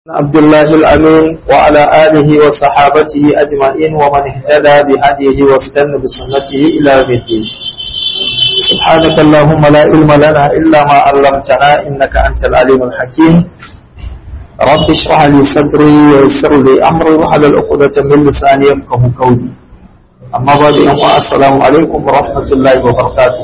عبد الله الأمين وعلى آله وصحابته أجمعين ومن اهتدى بهديه واستنى بسنته إلى يوم الدين سبحانك اللهم لا علم لنا إلا ما علمتنا إنك أنت العليم الحكيم رب اشرح لي صدري ويسر لي أمري وحلل عقدة من لساني يفقه قولي أما بعد السلام عليكم ورحمة الله وبركاته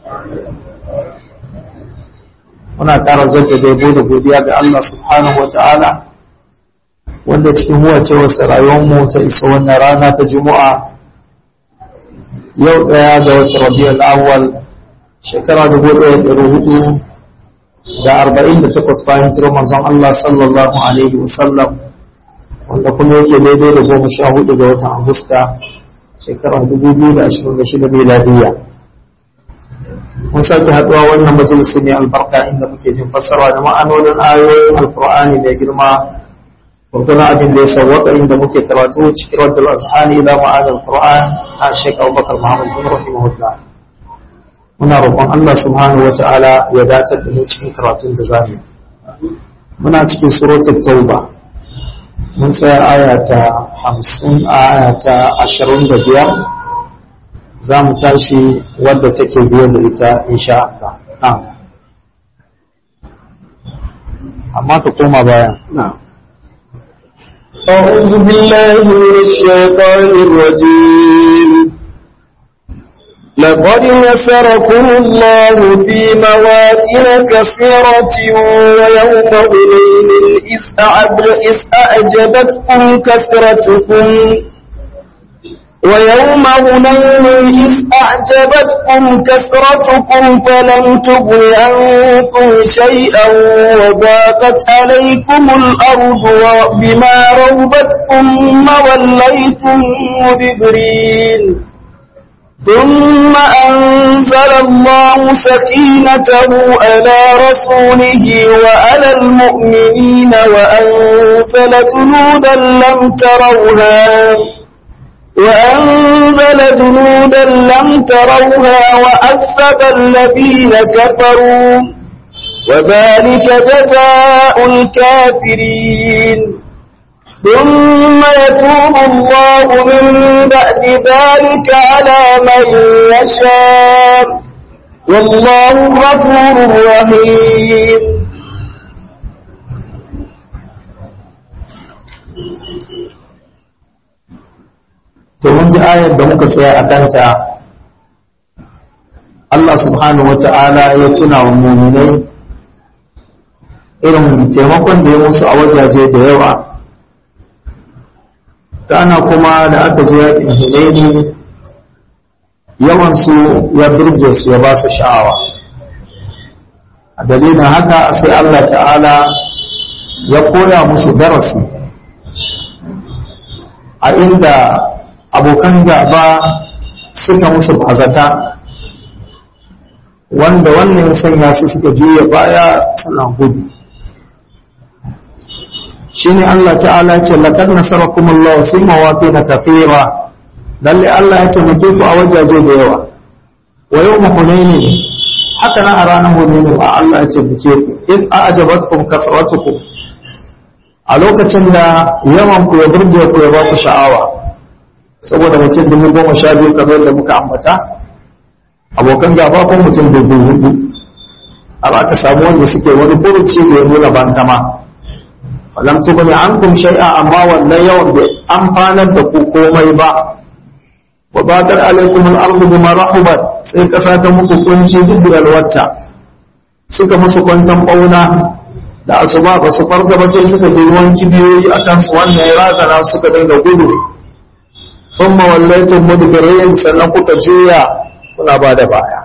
muna ƙara zanta da yabo da godiya ga Allah subhanahu wa ta'ala wanda cikin huwace wasu rayuwarmu ta iso wannan rana ta juma'a yau ɗaya ga wata rabiyar awwal shekara dubu ɗaya da hudu da arba'in da takwas bayan jiran manzon Allah sallallahu alaihi wasallam wanda kuma yake daidai da goma sha hudu ga watan agusta shekara dubu biyu da ashirin da shida miladiyya mun sake haɗuwa wannan majalisi mai albarka inda muke jin fassara da ma'anonin ayoyin alkur'ani mai girma gurguna abin da ya sauwaka inda muke karatu cikin raddul azhani ila ma'an alkur'an a shek abubakar muhammad bin rahimahullah muna roƙon allah subhanahu wa ta'ala ya dace da mu cikin karatun da zamu muna cikin suratul tauba mun tsaya aya ta hamsin a aya ta ashirin da biyar za mu tashi wadda take biye da ita insha Allah. Amma ka koma baya. أعوذ بالله من الشيطان الرجيم لقد نصركم الله في مواطن كثيرة ويوم هنين إذ أعجبتكم كثرتكم ويوم هنين إذ أعجبتكم كثرتكم فلم تغن عنكم شيئا وضاقت عليكم الأرض بما رهبت ثم وليتم مدبرين ثم أنزل الله سكينته على رسوله وعلى المؤمنين وأنزل جنودا لم تروها وأنزل جنودا لم تروها وعذب الذين كفروا وذلك جزاء الكافرين ثم يتوب الله من بعد ذلك على من يشاء والله غفور رحيم to mun ji ayar da muka tsaya a kanta Allah subhanahu wata'ala ya tuna wa muminai irin taimakon da ya musu a wajaje da yawa kana kuma da aka je yakin hunaini yawansu ya birge su ya ba su sha'awa a dalilin haka sai Allah ta'ala ya koya musu darasi a inda abokan gaba suka musu bazata wanda wannan sanya su suka juya baya suna gudu shine Allah ta'ala ce laqad nasarakum Allah fi mawatin kathira lalle Allah ya taimake ku a wajaje da yawa wa yawm hunain haka nan a ranar hunain ba Allah ya taimake ku in a'jabatkum kathratukum a lokacin da yawan ku ya burge ku ya ba ku sha'awa saboda mutum dubu goma sha biyu kamar da muka ambata abokan gaba ko mutum dubu hudu har aka samu wanda suke wani furuci da ya nuna bankama falam tubni ankum shay'a amma wannan yawan bai amfanar da ku komai ba wa bakar alaikum al-ardu bima rahubat sai kasa ta muku kunci duk wata suka musu kwantan bauna da asuba ba su farga ba sai suka je ruwan kibiyoyi akan su wannan ya razana suka dinga gudu sun mawallaitun mudbirin sannan kuka juya kuna ba da baya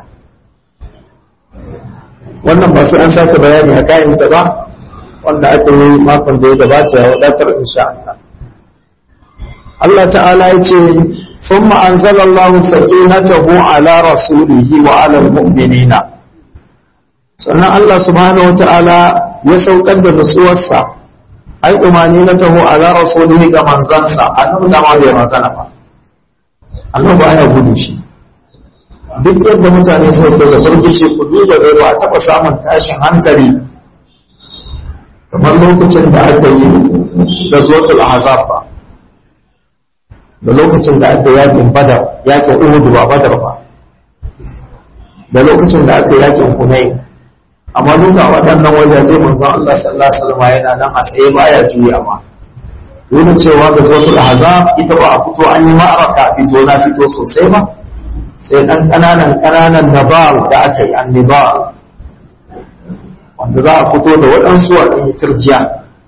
wannan ba sai an sake bayani a kayan ta ba wanda aka yi makon da ya gabata ya wadatar insha Allah Allah ta'ala ya ce ثم أنزل الله سكينته على رسوله وعلى المؤمنين sannan Allah subhanahu wa ta'ala ya saukar da nutsuwarsa ai umarni na taho ala rasulihi ga manzansa annabi da ma bai manzana ba annabi ana gudu shi duk yadda mutane sai da burgice ku duba da ba taɓa samun tashin hankali kamar lokacin da aka yi da zotul ahzab ba da lokacin da aka yakin badar yakin uhud ba badar ba da lokacin da aka yakin hunain amma duka waɗannan wajaje manzon Allah sallallahu alaihi wasallam yana nan a tsaye baya juya ma dole cewa ga zotul ahzab ita ba a fito an yi ma'araka fito na fito sosai ba sai dan kananan kananan nabar da aka yi annibar wanda za a fito da waɗansu a ɗan turjiya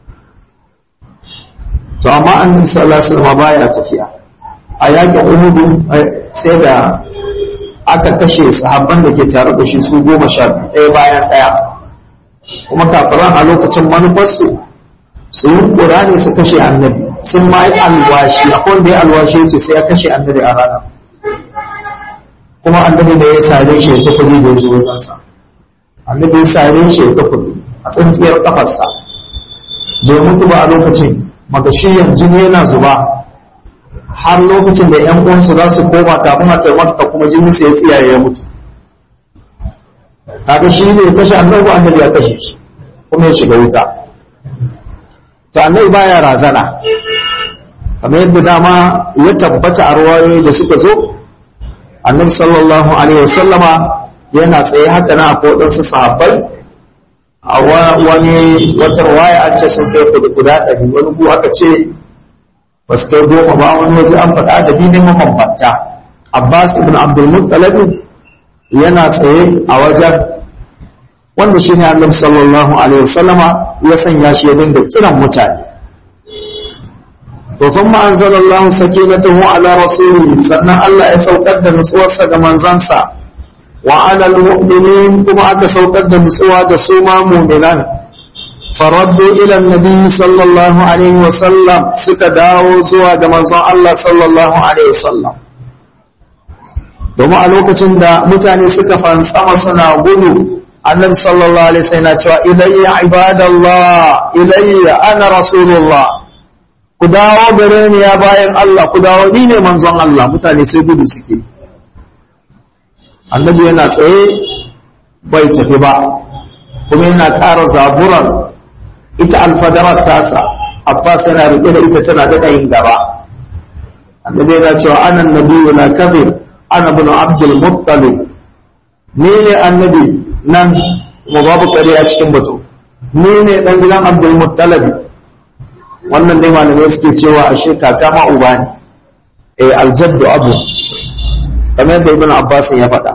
to amma annabi sallallahu alaihi wasallam baya tafiya a yakin uhudu sai da aka kashe sahabban da ke tare da shi su goma sha ɗaya bayan ɗaya kuma kafiran a lokacin manufarsu su yi ƙura ne su kashe annabi sun ma yi alwashi akwai wanda ya alwashi ce sai ya kashe annabi a rana kuma annabi da ya sare shi ya ta kuɗi da ya zo wajensa annabi ya sare shi ya ta kuɗi a tsintsiyar ƙafarsa bai mutu ba a lokacin magashiyan jini yana zuba har lokacin da ‘yan uwansu za su koma kafin a taimaka kuma jini sai ya tsiyaye ya mutu kaga shi ne ya kashe annabi annabi ya kashe shi kuma ya shiga wuta to annabi baya razana kamar yadda dama ya tabbata a ruwayoyi da suka zo annabi sallallahu alaihi wasallama yana tsaye haka na akwai waɗansu sahabbai a wani wata ruwaya an ce sun kai kudu guda ɗari wani ku aka ce ba su kai goma ba wani waje an faɗa da dinin mabambanta abbas ibn abdul muttalib yana tsaye a wajen wanda shi ne annabi sallallahu alaihi wasallama ya sanya shi ya dinga kiran mutane to thumma anzalallahu sakinatahu ala rasulihi sannan Allah ya saukar da nutsuwarsa ga manzansa wa ala almu'minin kuma aka saukar da nutsuwa da su ma mu'minan faraddu ila annabi sallallahu alaihi wasallam suka dawo zuwa ga manzon Allah sallallahu alaihi wasallam domin a lokacin da mutane suka fantsama suna gudu annabi sallallahu alaihi wasallam yana cewa ilayya ibadallah ilayya ana rasulullah ku dawo gare ni ya bayan Allah ku dawo ni ne manzon Allah mutane sai gudu suke annabi yana tsaye bai tafi ba kuma yana ƙara zaburar ita alfadarar tasa abbas yana rike da ita tana daɗa yin gaba annabi yana cewa anan nabiyyu la kadhib ana ibn abdul muttalib ni ne annabi nan kuma babu kare a cikin batu ni ne dan gidan abdul muttalib wannan dai malamai suke cewa ashe kaka ma uba ne eh aljaddu abu kamar yadda ibn abbas ya faɗa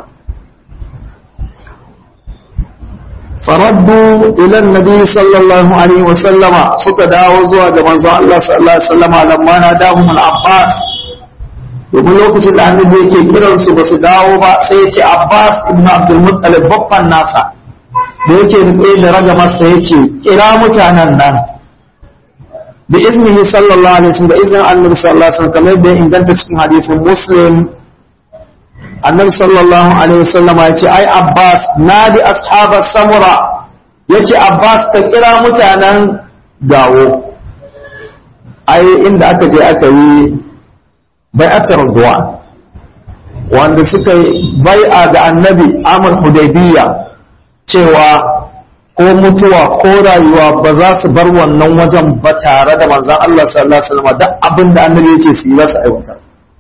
faraddu ila annabi sallallahu alaihi wa sallama suka dawo zuwa ga manzon Allah sallallahu alaihi wa sallama lamma na dahum al-abbas domin lokacin da annabi yake kiran su ba su dawo ba sai ya ce abbas ibn abdul muttalib babban nasa da yake rike da raga masa ya ce kira mutanen nan bi iznihi sallallahu alaihi wasallam da izinin annabi sallallahu alaihi wasallam kamar da inganta cikin hadisin muslim annabi sallallahu alaihi wasallam ya ce ai abbas nadi ashabar samura ya ce abbas ka kira mutanen gawo ai inda aka je aka yi bai'atar duwa wanda suka yi bai'a da annabi amur hudaybiya cewa ko mutuwa ko rayuwa ba za su bar wannan wajen ba tare da manzan Allah sallallahu alaihi wasallam duk abin da annabi ya ce su yi za su aiwatar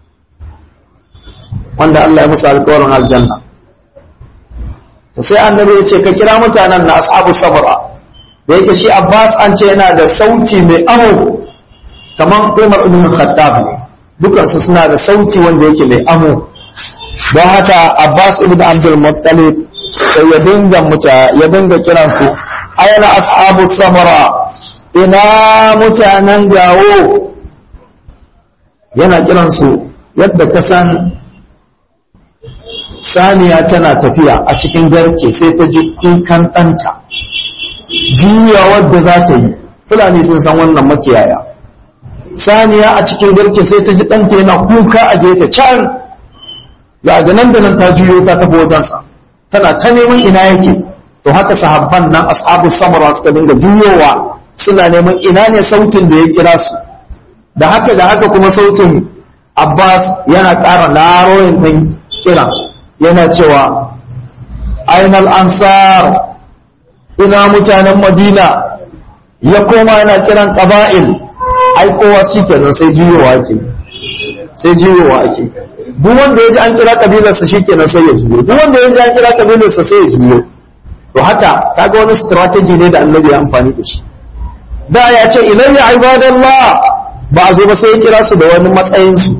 wanda Allah ya musu alƙawarin aljanna to sai annabi ya ce ka kira mutanen na ashabu sabra da yake shi Abbas an ce yana da sauti mai amo kamar Umar ibn Khattab ne dukansu suna da sauti wanda yake mai amo don haka Abbas ibn Abdul Muttalib sai ya dinga muta ya dinga kiran su ayana ashabu samara ina mutanen gawo yana kiran su yadda ka san saniya tana tafiya a cikin garke sai ta ji kukan ɗanta juya wadda za ta yi fulani sun san wannan makiyaya saniya a cikin garke sai ta ji ɗanta yana kuka a gefe can ya ga nan da nan ta juyo ta tafi wajensa tana ta neman ina yake to haka sahabban nan ashabu samara suka dinga juyowa suna neman ina ne sautin da ya kira su da haka da haka kuma sautin abbas yana ƙara laroyin ɗin kira yana cewa ainal ansar ina mutanen madina ya koma yana kiran ƙaba'il ai kowa shi kenan sai jiyowa ake sai jiyowa ake duk wanda ya ji an kira kabilarsa shi kenan sai ya jiyo duk wanda ya ji an kira kabilarsa sai ya jiyo to haka kaga wani strategy ne da annabi ya amfani da shi da ya ce ilayya ibadallah ba a zo ba sai ya kira su da wani matsayin su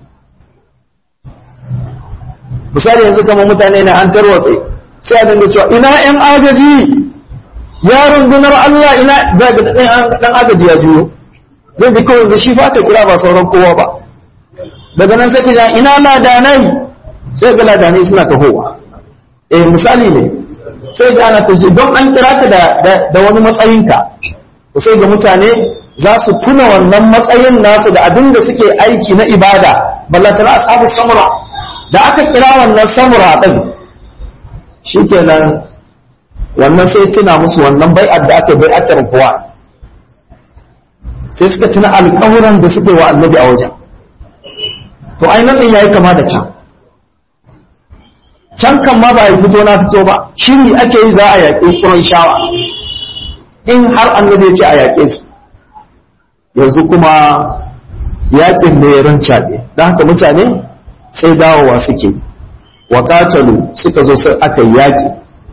misali yanzu kamar mutane na an tarwatse sai a dinga cewa ina yan agaji ya rundunar Allah ina daga dan agaji ya juyo zai ji kawai shi fa ta kira ba sauran kowa ba daga nan sai kija ina ladanai sai ga ladanai suna tahowa eh misali ne sai ga ana taji don an kira ka da da wani matsayinka to sai ga mutane za su tuna wannan matsayin nasu da abin da suke aiki na ibada ballantana ashabu samura da aka kira wannan samura din shikenan wannan sai tuna musu wannan bai'ar da aka bai'atar kuwa sai suka tuna alƙawuran da suke wa annabi a wajen to ainihin ɗin ya yi kama da can can kan ma ba yi fito na fito ba shiri ake yi za a yaƙi ƙuran shawa in har annabi ya ce a yaƙe su yanzu kuma yaƙin ne ya rancaɗe don haka mutane sai dawowa suke wa suka zo sai aka yaƙi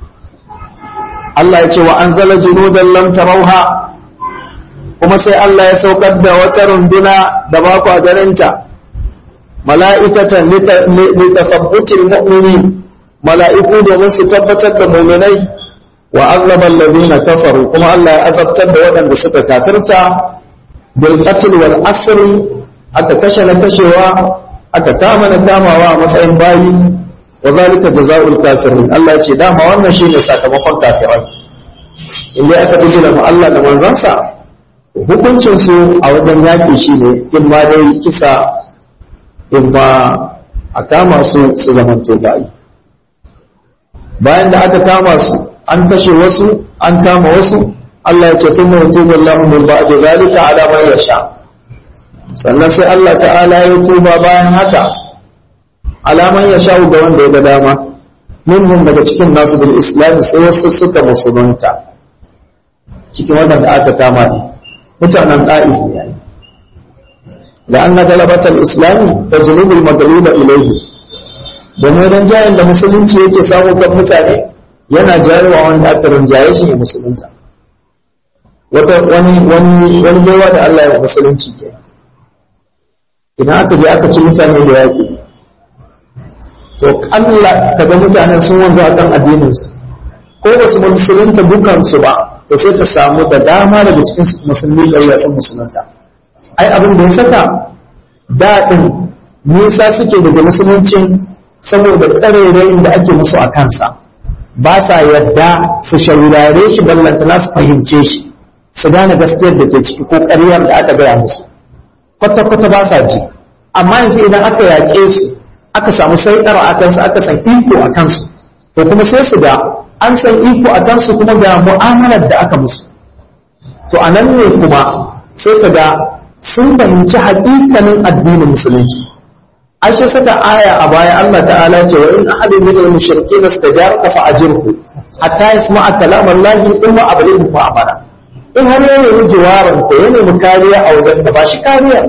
Allah ya ce wa an zala junudan lam tarauha kuma sai Allah ya saukar da wata runduna da ba ku a ganinta mala'ikatan litafabbutil mu'mini mala'iku domin su tabbatar da mu'minai wa azlaban ladina kafaru kuma Allah ya azabtar da waɗanda suka kafirta bil qatl wal asr aka kashe na kashewa aka kama na kamawa a matsayin bayi wa zalika jazaa'ul kafirin Allah ya ce dama wannan shine sakamakon kafirai inda aka bijira mu Allah da manzansa hukuncin su a wajen yaƙi shine in ma dai kisa in ba a kama su su zamanto bayi bayan da aka kama su an kashe wasu an kama wasu Allah ya ce kun mutu wallahu min ba'di zalika ala man yasha sannan sai Allah ta'ala ya tuba bayan haka alaman ya sha ga wanda ya ga dama minhum daga cikin nasu bil islam sai wasu suka musulunta cikin wadanda aka kama ne mutanen da'if ne da an galabatar islami ta zunubul magluba ilaihi domin rinjayen da musulunci yake samu kan mutane yana jarewa wanda aka rinjaye shi ne musulunta wata wani wani wani baiwa da Allah ya wa musulunci ke idan aka je aka ci mutane da yaƙi to kalla kaga mutanen sun wanzu a kan addininsu ko ba su musulunta dukansu ba to sai ka samu da dama daga cikin musulmi ƙarya sun musulunta ai abin da ya saka daɗin nisa suke daga musuluncin saboda tsarerayin da ake musu a kansa ba sa yadda su shaurare shi ballantana su fahimce shi su gane gaskiyar da ke ciki ko ƙaryar da aka gaya musu kwata-kwata ba sa ji amma yanzu idan aka yaƙe su aka samu saiɗara a kansu aka san iko a kansu to kuma sai su ga an san iko a kansu kuma ga mu'amalar da aka musu to a nan ne kuma sai ka ga sun fahimci haƙiƙanin addinin musulunci ashe saka aya a baya Allah ta'ala ce wa in ahadin min al-mushrikeen istajaraka fa ajirhu hatta yasma'a kalam Allah thumma ablighu fa amara in har ya nemi jiwaran ko ya nemi kariya a wajen da ba shi kariya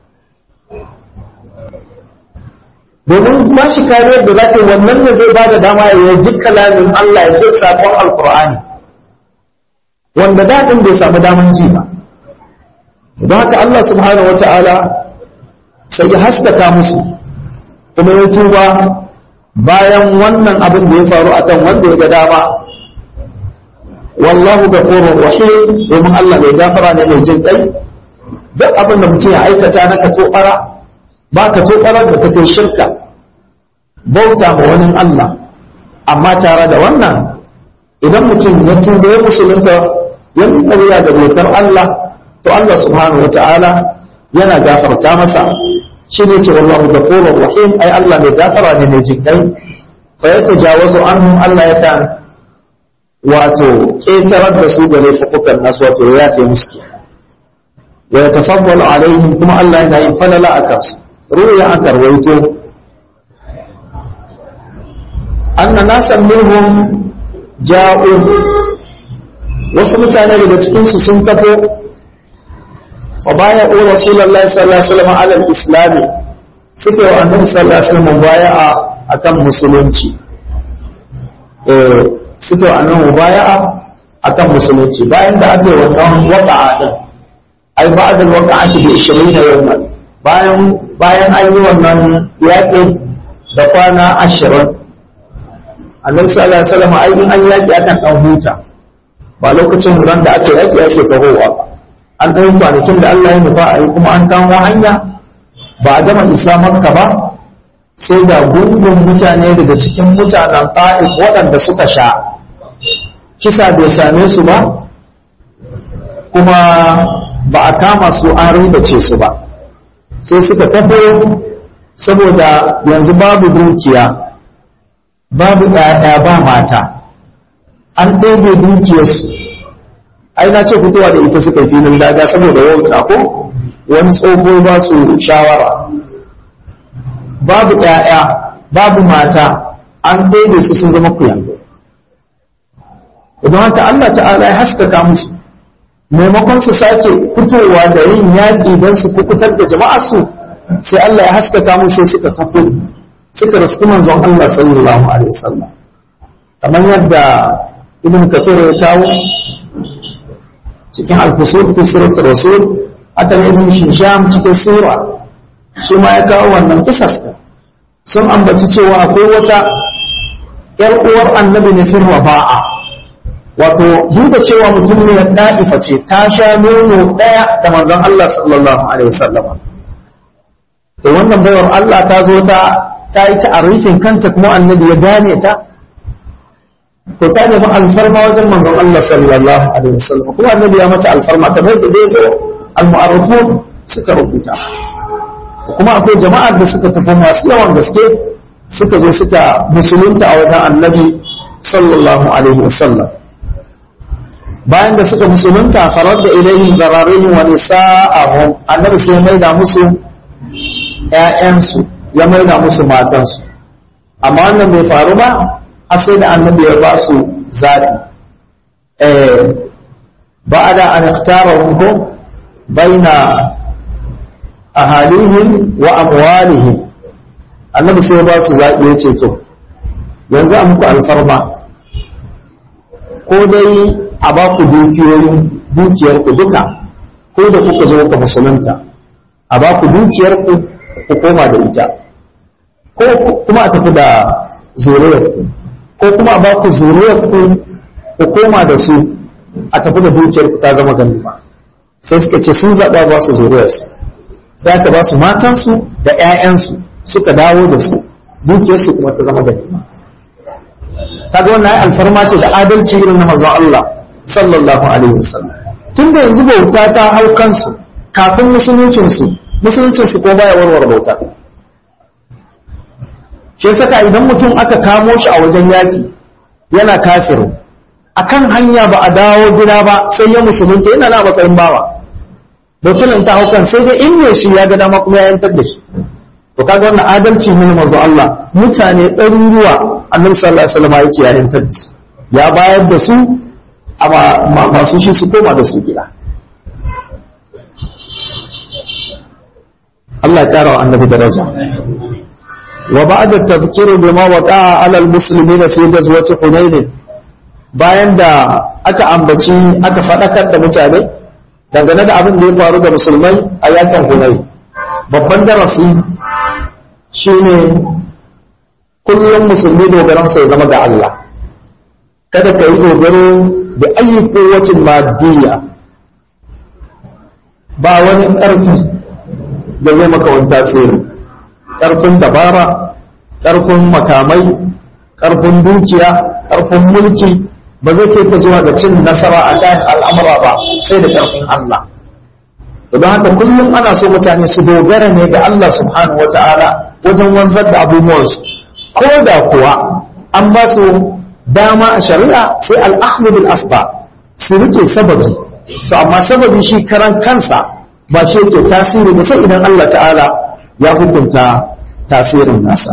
domin ba shi kariyar da za ta wannan ne zai ba da dama ya ji kalamin Allah ya ji sakon alkur'ani wanda daɗin bai samu daman ji ba don haka Allah subhanahu wa ta'ala sai ya haskaka musu kuma ya tuba bayan wannan abin da ya faru akan wanda ya ga dama wallahu ghafurur rahim domin Allah mai gafara ne mai jin kai duk abin da mutum ya aikata na ka tobara ba ka tobarar da ta kai shirka bauta ma wani Allah amma tare da wannan idan mutum ya tuba ya musulunta ya miƙa wuya da dokar Allah to Allah subhanahu wata'ala yana gafarta masa shi ne ce wallahu ghafurur rahim ai Allah mai gafara ne mai jin kai fa yatajawazu anhum Allah ya ta wato ƙetarar da su da laifukan nasu wato ya yafe musu ke wa ya tafawwalu alaihim kuma Allah yana yin falala a kansu ruya aka rawaito anna nasan minhum ja'u wasu mutane daga cikinsu sun tafo wa baya o rasulullahi sallallahu alaihi wasallam ala islami suka yi annabi sallallahu alaihi wasallam baya'a akan musulunci eh suka yi annabi baya'a akan musulunci bayan da aka yi wannan waqa'a din ai ba'da al-waqa'ati bi 20 yawman bayan bayan an yi wannan yaƙi da kwana 20 annabi sallallahu alaihi wasallam ai in an yaƙi akan dan huta ba lokacin ran da aka yaƙi ake tahowa an ɗan kwanakin da Allah ya nufa a yi kuma an kamo hanya ba a gama islamarka ba sai da gungun mutane daga cikin mutanen ta'if waɗanda suka sha kisa bai same su ba kuma ba a kama su an ribace su ba sai suka tafo saboda yanzu babu dukiya babu ɗaya ba mata an ɗebe dukiyarsu ai na ce fitowa da ita suka filin daga saboda wauta ko wani tsoho ba su shawara babu ɗaya babu mata an ɗebe su sun zama kuyango idan haka Allah ta'ala ya haskaka musu maimakon su sake fitowa da yin yaƙi don su kukutar da jama'a su sai Allah ya haskaka musu suka tafi suka rasu manzon Allah sallallahu alaihi wasallam kamar yadda ibn kafir ya kawo cikin al-fusul fi siratul rasul aka ne ibn shisham cikin sura shi ma ya kawo wannan kisas sun ambaci cewa akwai wata yar uwar annabi ne firwa ba'a wato duk da cewa mutum ne da'ifa ce ta sha nono daya da manzon Allah sallallahu alaihi wasallam to wannan baiwar Allah ta zo ta ta yi ta'arifin kanta kuma annabi ya gane ta to ta nemi alfarma wajen manzon Allah sallallahu alaihi wasallam kuma annabi ya mata alfarma kamar da dai zo al-mu'arrifun suka rubuta kuma akwai jama'ar da suka tafi masu yawan gaske suka zo suka musulunta a wajen annabi sallallahu alaihi wasallam bayan da suka musulunta farar da ilayhim zararihim wa nisa'ahum annabi sai ya maida musu ƴaƴansu ya maida musu matansu amma wannan bai faru ba har sai da annabi ya ba su zaɓi ba da an iktara ko baina ahalihim wa amwalihim annabi sai ya ba su zaɓi ya ce to yanzu a muku alfarma ko dai a ba ku dukiyoyin dukiyarku duka ko da kuka zo ka musulunta a ba ku dukiyarku ku koma da ita ko kuma a tafi da zuriyarku ko kuma a ba ku zuriyarku ku koma da su a tafi da dukiyarku ta zama ganima sai suka ce sun zaɓa ba su zuriyarsu sai aka ba su matansu da 'ya'yansu suka dawo da su dukiyarsu kuma ta zama ganima kaga wannan ai alfarma ce da adalci irin na manzon Allah sallallahu alaihi wasallam tunda yanzu bauta ta hau kansu kafin musuluncin su musuluncin su ko baya warware bauta shi saka idan mutum aka kamo shi a wajen yaki yana kafiru akan hanya ba a dawo gida ba sai ya musulunta yana na matsayin bawa bautar ta hau kan sai dai in ne shi ya ga dama kuma ya yantar da shi to kaga wannan adalci ne manzo Allah mutane ɗaruruwa annabi sallallahu alaihi wasallam yake ya yantar da su ya bayar da su amma masu shi su koma da su gida Allah ya kara wa annabi daraja wa ba'da tadhkiru bima waqa'a 'ala al-muslimina fi ghazwati hunayn bayan da aka ambaci aka fadakar da mutane dangane da abin da ya faru da musulmai a yakin hunayn babban darasi shine kullum musulmi dogaransa ya zama ga Allah kada ka yi dogaro da ayi kowacin madiyya ba wani ƙarfi da zai maka wani tasiri ƙarfin dabara ƙarfin makamai ƙarfin dukiya ƙarfin mulki ba zai kai ka zuwa ga cin nasara a kayan al'amura ba sai da ƙarfin Allah don haka kullum ana so mutane su dogara ne ga Allah subhanahu wata'ala wajen wanzar da abubuwansu ko da kuwa an ba su dama a shari'a sai al'ahmu bil asba su rike sababi to amma sababi shi karan kansa ba shi yake tasiri ba sai idan Allah ta'ala ya hukunta tasirin nasa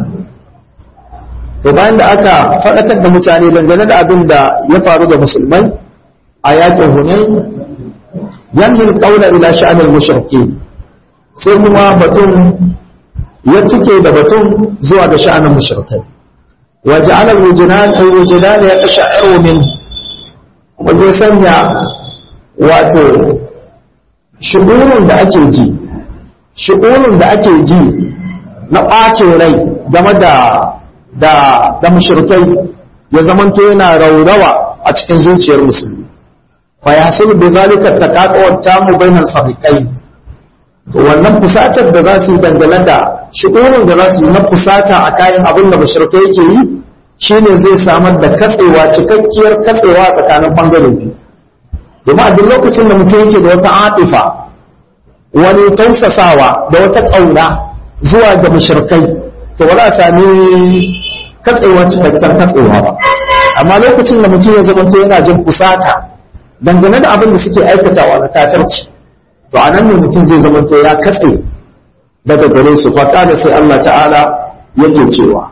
to bayan da aka faɗakar da mutane dangane da abin da ya faru da musulmai a yakin hunain yanhin kaula ila sha'anil mushrikin sai kuma batun ya tuke da batun zuwa ga sha'anin mushrikai wa ja'ala al-wujdan ay wujdan ya tasha'u min kuma zai sanya wato shu'urun da ake ji shu'urun da ake ji na ɓacin rai game da da da mushrikai ya zamanto yana raurawa a cikin zuciyar musulmi fa yahsul bi zalika taqaqwa tamu bainal fariqain to wannan fusatar da za su yi dangane da shi'urin da za su yi na fusata a kayan abin da mashirka yake yi shine zai samar da katsewa cikakkiyar katsewa tsakanin bangare biyu domin a duk lokacin da mutum yake da wata atifa wani tausasawa da wata ƙauna zuwa ga mashirkai to ba za a sami katsewa cikakkiyar katsewa ba amma lokacin da mutum ya zamanto yana jin fusata dangane da abin da suke aikatawa na kafirci to a nan ne mutum zai zamanto ya katse daga gare su faƙa da sai Allah ta'ala yake cewa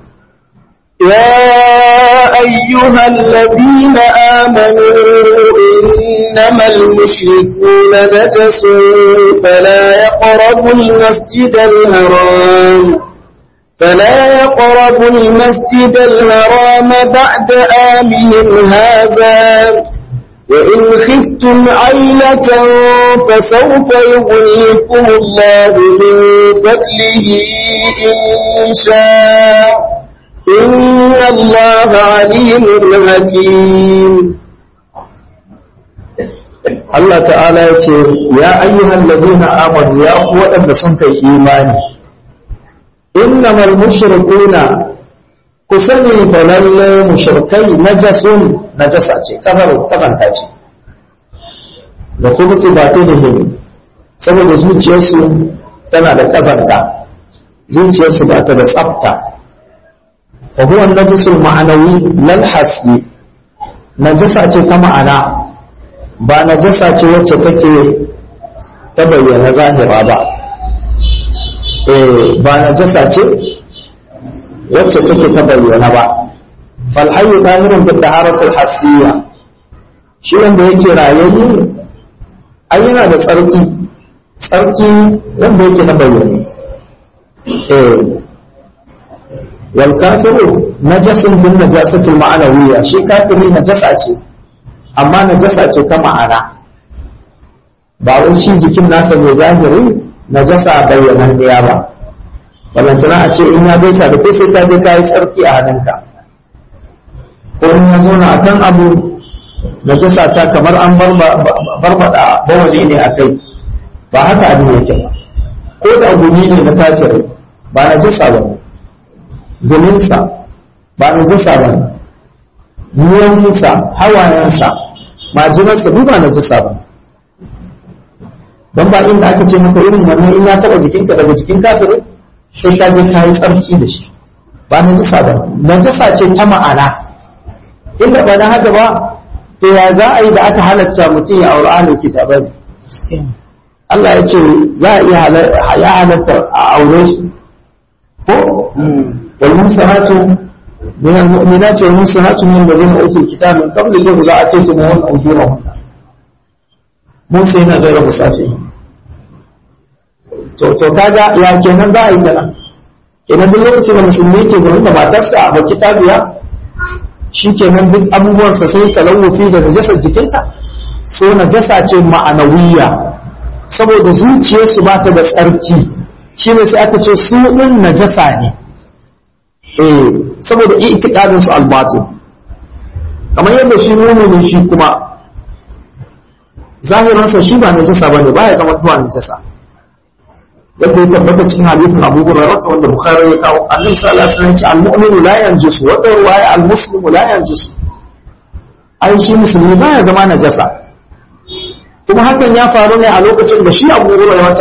يا أيها الذين آمنوا إنما المشركون نجس فلا يقربوا المسجد الحرام فلا يقربوا المسجد الحرام بعد آمهم هذا وإن خفتم عيلة فسوف يغنيكم الله من فضله إن شاء إن الله عليم حكيم Allah ta'ala ya ce ya ayyuhan ladina amanu ya ku waɗanda sun kai imani innamal mushrikuna ku sani fa lalle mushrikai najasun najasa ce kafar kafanta ce da kuma ba ta da hin saboda zuciyarsu tana da kazanta zuciyarsu ba ta da tsafta fa huwa najasul ma'anawi lal hasbi najasa ce ta ma'ana ba najasa ce wacce take ta bayyana zahira ba eh ba najasa ce wacce take ta bayyana ba fal hayyu tahirun bi taharatil hasiyya shi wanda yake rayayye ai yana da tsarki tsarki wanda yake na bayyane eh wal kafiru najasun bin najasatil ma'anawiyya shi kafiri najasa ce amma najasa ce ta ma'ana ba wai shi jikin nasa mai zahiri najasa bayyanan ɗaya ba balantana a ce in ya gaisa da kai sai ka je ka yi tsarki a hannunka ko in ya zauna a kan abu najasa ta kamar an barbada bawali ne a kai ba haka abin yake ba ko da gumi ne na kafirai ba najasa ba ne guminsa ba najasa ba ne ruwansa hawayensa majinarsa duk ba najasa ba don ba inda aka ce maka irin wannan in ya taba jikinka daga jikin kafirin sai ka je ka yi tsarki da shi ba najasa ba najasa ce ta ma'ana inda ba na haka ba to ya za a yi da aka halatta mutum ya auri ahlul kitabai Allah ya ce za a iya ya halatta a aure shi ko wal musanatu من المؤمنات والمحصنات من الذين اوتوا الكتاب من قبل اذا اتيتموهن اجورهن محسنين غير مسافرين to to kaga ya kenan za a yi kenan idan duk lokacin da musulmi ke zaune da matarsa a baki tabiya shi kenan duk abubuwansa sai talawufi da najasar jikinta so najasa ce ma'anawiya saboda zuciyarsu ba ta da tsarki shi ne sai aka ce su ɗin najasa ne eh saboda itikadin su albatin kamar yadda shi muminin shi kuma zahiransa shi ba najasa bane ba ya zama tuwa najasa yadda ya tabbata cikin hadisin Abu Hurairah wanda Bukhari ya kawo Annabi sallallahu alaihi wasallam ya ce al-mu'minu la yanjusu wa ruwaya al-muslimu la yanjusu ai shi musulmi ba ya zama najasa kuma hakan ya faru ne a lokacin da shi Abu Hurairah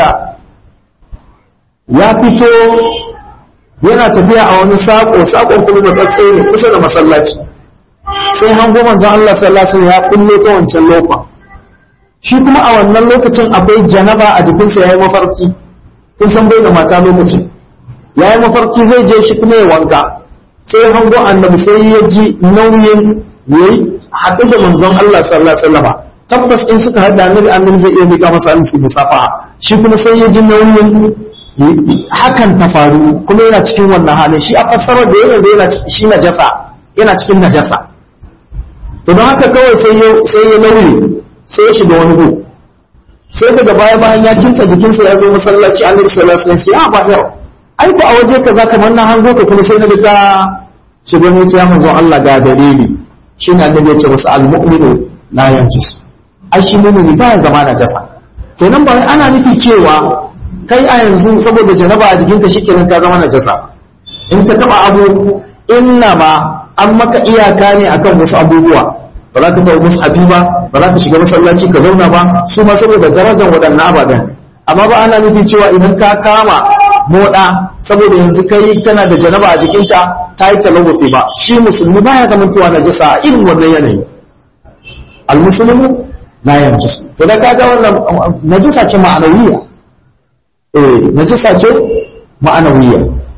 ya fito yana tafiya a wani sako sakon kuma matsatse ne kusa da masallaci sai hango manzon Allah sallallahu alaihi wasallam ya kulle ta wancan lokacin shi kuma a wannan lokacin akwai janaba a jikinsa yayi mafarki kun san bai da mata lokacin yayi mafarki zai je shi kuma ya wanka sai hango annabi sai ya ji nauyin yayi haɗu da manzon Allah sallallahu alaihi wasallam tabbas in suka haɗa annabi annabi zai iya miƙa masa hannu su musafaha shi kuma sai ya ji nauyin hakan ta faru kuma yana cikin wannan halin shi a fassarar da yana yana shi najasa yana cikin najasa to don haka kawai sai ya sai ya nauyi sai ya shiga wani gu sai daga baya bayan ya kinta jikinsa ya zo masallaci annabi sallallahu alaihi wasallam ya ba yau ai ko a waje kaza kamar na hango ka kuma sai na ga shiga ne ya manzo Allah ga dalili shine annabi ya ce masa al-mu'minu la yanjus ai shi mu'mini ba ya zama najasa kenan ba ana nufi cewa kai a yanzu saboda janaba a jikinka shikenan ka zama najasa in ka taba abu inna ma an maka iyaka ne akan wasu abubuwa ba za ka taɓa mushafi ba ba za ka shiga masallaci ka zauna ba su ma saboda darajar waɗannan ababen amma ba ana nufi cewa idan ka kama moɗa saboda yanzu kai kana da janaba a jikinka ta yi talawufi ba shi musulmi ba ya zama cewa najasa a irin wannan yanayi almusulmu la yanjisu to da kaga wannan najasa ce ma'anawiya eh najasa ce ma'anawiya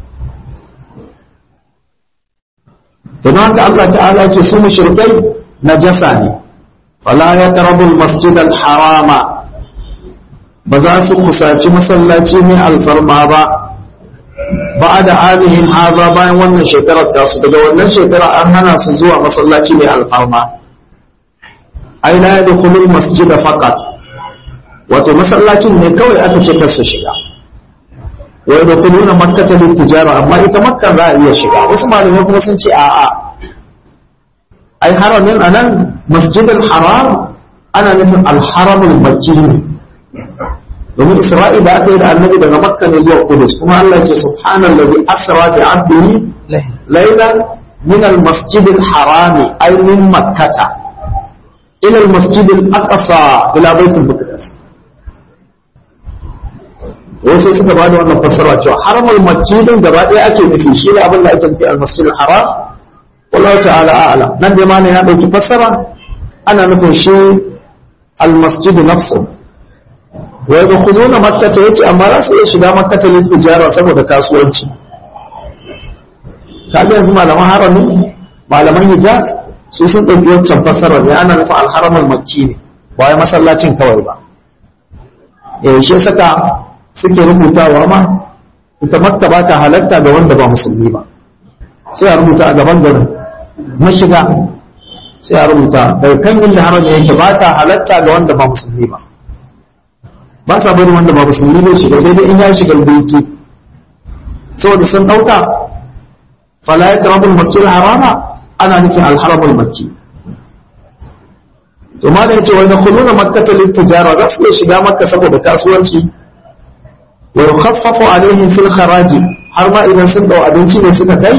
don haka Allah ta'ala ce su mushrikai najasa ne fala yaqrabul masjidal harama ba za su kusaci masallaci ne alfarma ba ba da amihim haza bayan wannan shekarar tasu daga wannan shekara an hana su zuwa masallaci mai alfarma ai la yadkhulul masjid faqat wato masallacin ne kawai aka ce kar su shiga wa yadkhuluna makkata tijara amma ita makka za a iya shiga wasu malamai kuma sun ce a'a ai haramin anan masjidul haram ana nufin alharamul makki ne domin isra'i da aka yi da annabi daga makka ne zuwa kudus kuma Allah ya ce subhanallazi asra bi abdihi laylan min almasjid alharami ay min makkata ila almasjid alaqsa ila bait almaqdis wasu suka ba da wannan fassara cewa haramul makki din gaba ɗaya ake nufi shi ne abin da ake nufi almasjid alharam wallahu ta'ala a'lam nan dai ma ne ya dauki fassara ana nufin shi almasjid nafsuhu wa yadkhuluna makkata yace amma za su iya shiga makkata lil tijara saboda kasuwanci kaga yanzu malaman harami malaman hijaz su sun dauki wancan fassarar ne ana nufin alharamul makki ne ba wai masallacin kawai ba eh shi saka suke rubutawa ma ita makka ba ta halatta ga wanda ba musulmi ba sai a rubuta a gaban garin mashiga sai a rubuta daga kan inda harami yake ba ta halatta ga wanda ba musulmi ba ba sa bari wanda ba musulmi ne shiga sai dai in ya shiga doki saboda sun dauka fala ya karabul masjid harama ana nufin alharamul makki to ma da yace wa yadkhuluna makkata lit tijara za su shiga makka saboda kasuwanci wa yukhaffafu alaihim fil kharaj har ma idan sun dau abinci ne suka kai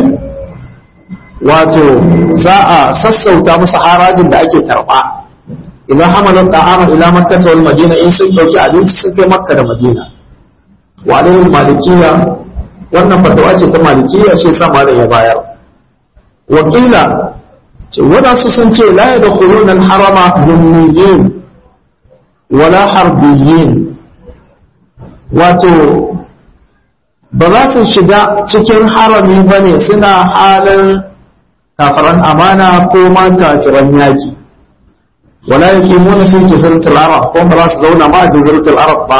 wato za a sassauta musu harajin da ake karba idan hamalar ta'ama ila makka wal madina in sun dauki abinci sun kai makka da madina wa alaihim malikiya wannan fatawa ce ta malikiya ce sa malam ya bayar wakila ce wadansu sun ce la yadkhuluna al harama dhimmiyin wala harbiyin wato ba za su shiga cikin harami bane suna halin kafiran amana ko ma kafiran yaki ولا يقيمون في جزيرة العرب هم راس زونا ما جزيرة العرب با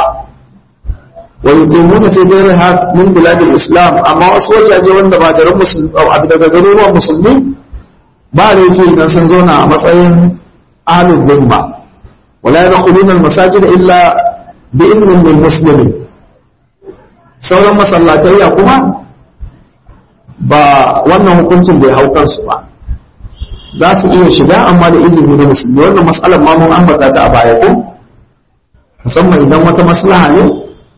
ويقيمون في غيرها من بلاد الإسلام أما أسوأ جاجي وانا بادر مسلم أو عبد غيروا مسلمين ba da yake idan sun zauna a matsayin ahlul dhimma wala yadkhuluna al-masajid illa bi idnin min muslimin sauran masallatayya kuma ba wannan hukuncin bai hau kansu ba za su iya shiga amma da izini na musulmi wannan matsalar ma mun ambata ta a baya ko musamman idan wata maslaha ne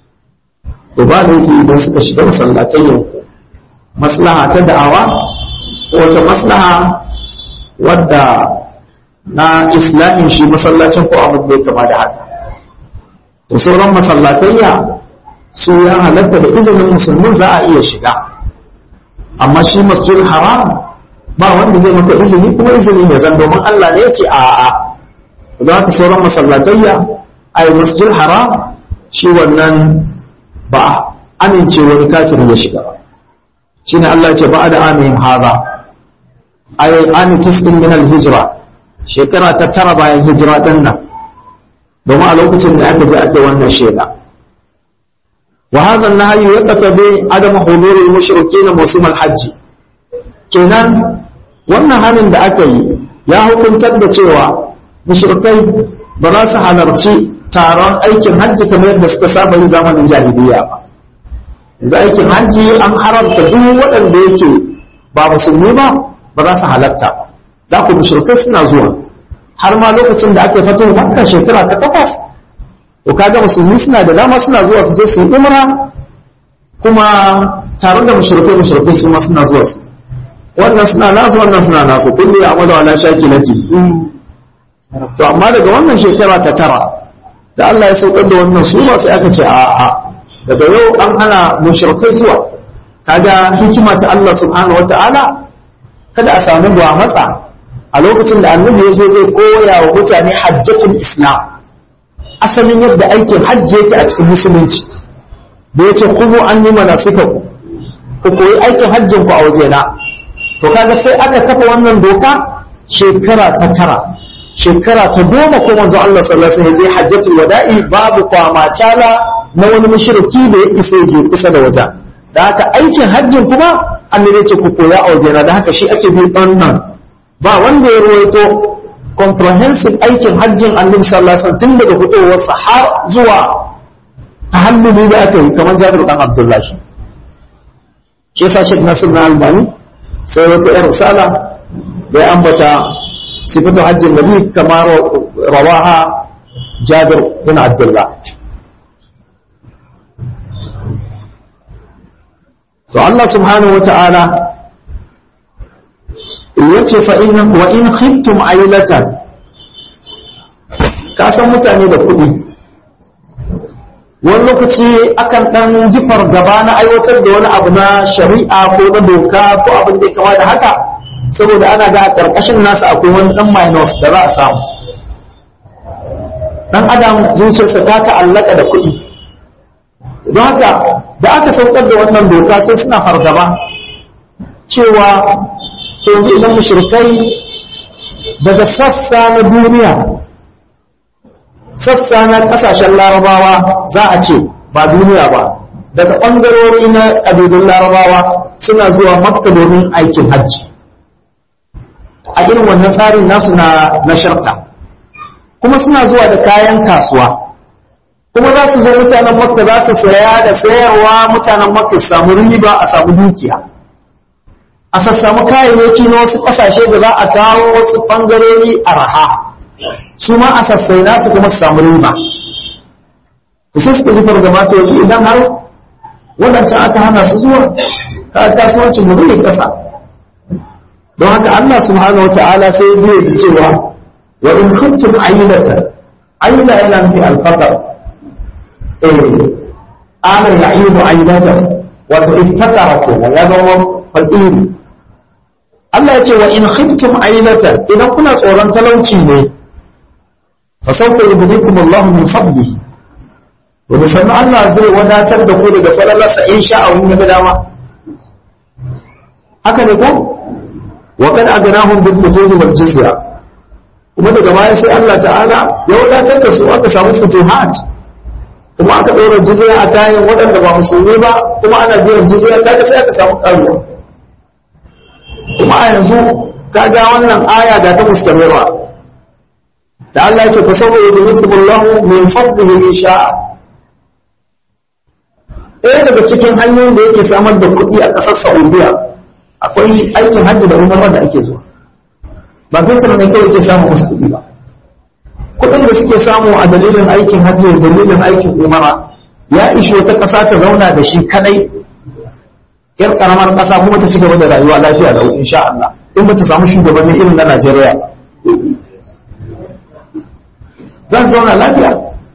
to ba da yake idan suka shiga masallatai yau maslaha ta da'awa ko wata maslaha wadda na islamin shi masallacin ko abin da ya kama da haka to sauran masallatayya su ya halatta da izinin musulmi za a iya shiga amma shi masjid haram ba wanda zai maka izini kuma izini ne zan domin Allah ne ya ce a a za ka sauran masallatayya a yi masjid haram shi wannan ba amince wani kafin ya shiga ba shi ne Allah ce ba da amin haza a yi amin tisɗin min hijira shekara ta tara bayan hijira ɗin nan domin a lokacin da aka je aka wannan shaida wa hadha an-nahyu yaqtabi adam hudur al-mushrikeen mawsim al-hajj kenan wannan hanin da aka yi ya hukuntar da cewa mushrikai ba za su halarci taron aikin hajji kamar yadda suka saba yi zamanin jahiliya ba yanzu aikin hajji an haramta duk waɗanda yake ba musulmi ba ba za su halatta ba da ku mushrikai suna zuwa har ma lokacin da aka fito makka shekara ta takwas to kaga musulmi suna da dama suna zuwa su je su yi umra kuma tare da mushrikai mushrikai su ma suna zuwa su wannan suna nasu wannan suna nasu kullu ya amadu ala shakilati to amma daga wannan shekara ta tara da Allah ya saukar da wannan sura sai aka ce a'a daga yau an hana mushrikai zuwa kaga hikima ta Allah subhanahu wataala kada a samu ba matsa a lokacin da annabi ya zo zai koya wa mutane hajjatul islam asalin yadda aikin hajji yake a cikin musulunci da ya ce kuzu an yi manasikaku ku koyi aikin hajjin ku a wajena to kaga sai aka kafa wannan doka shekara ta tara shekara ta goma ko manzo Allah sallallahu alaihi wasallam zai hajjatul wada'i babu kwamacala na wani mushriki da ya isa je kusa da wajen da haka aikin hajjin kuma annabi ce ku koya a wajena da haka shi ake bi wannan ba wanda ya ruwaito comprehensive aikin hajjin annabi sallallahu alaihi wasallam tun daga fitowarsa har zuwa tahalluli da aka yi kamar Jabir dan Abdullah shi shi yasa Sheikh Nasir na Albani sai wata yar risala da ya ambata sifatu hajjin nabi kamar rawaha Jabir bin Abdullah to Allah subhanahu wa ta'ala yace fa in wa in khiftum ailatan ka san mutane da kuɗi wani lokaci akan dan jifar gaba na aiwatar da wani abu na shari'a ko na doka ko abin da ya kama da haka saboda ana ga karkashin nasa akwai wani dan minus da za a samu dan adam zuciyarsa ta ta'allaka da kuɗi don haka da aka saukar da wannan doka sai suna fargaba cewa to yanzu idan mushrikai daga sassa na duniya sassa na kasashen larabawa za a ce ba duniya ba daga ɓangarori na ƙabilun larabawa suna zuwa makka domin aikin hajji a irin wannan tsarin nasu na na sharka kuma suna zuwa da kayan kasuwa kuma za su zo mutanen makka za su saya da sayarwa mutanen makka su samu riba a samu dukiya a sassamu kayayyaki na wasu ƙasashe da za a kawo wasu ɓangarori a raha su ma a sassai nasu kuma su samu riba ku sai suka zufar da mata yanzu idan har waɗancan aka hana su zuwa ka kasuwancin mu zai ƙasa don haka Allah subhanahu wa ta'ala sai ya da cewa wa in kuntum ayyilata ayyila yana nufi alfaqar eh ana ya'idu ayyilatan wato iftakara kenan ya zama fakiri Allah ya ce wa in khiftum ailatan idan kuna tsoron talauci ne fa sawfa yubdikum Allah min fadlihi wa sannan Allah zai wadatar da ku daga falalarsa in sha Allah ga dama haka ne ko wa kad agnahum bil futuhi wal jizya kuma daga baya sai Allah ta'ala ya wadatar da su aka samu futuhat kuma aka ɗora jizya a kayan waɗanda ba musulmi ba kuma ana biyan jizya kaga sai aka samu ƙaruwa kuma a yanzu kaga wannan aya ga ta mustamira da Allah ya ce fa saboda yudhibullahu min fadlihi in sha'a ɗaya daga cikin hanyoyin da yake samar da kuɗi a ƙasar Saudiya akwai aikin hajji da umara da ake zuwa ba fetur ne kawai ke samun wasu kuɗi ba kuɗin da suke samu a dalilin aikin hajji da dalilin aikin umara ya ishi wata ƙasa ta zauna da shi kadai yar karamar ƙasa kuma ta ci gaba da rayuwa lafiya da insha Allah in ba ta samu shugabanni irin na Najeriya za su zauna lafiya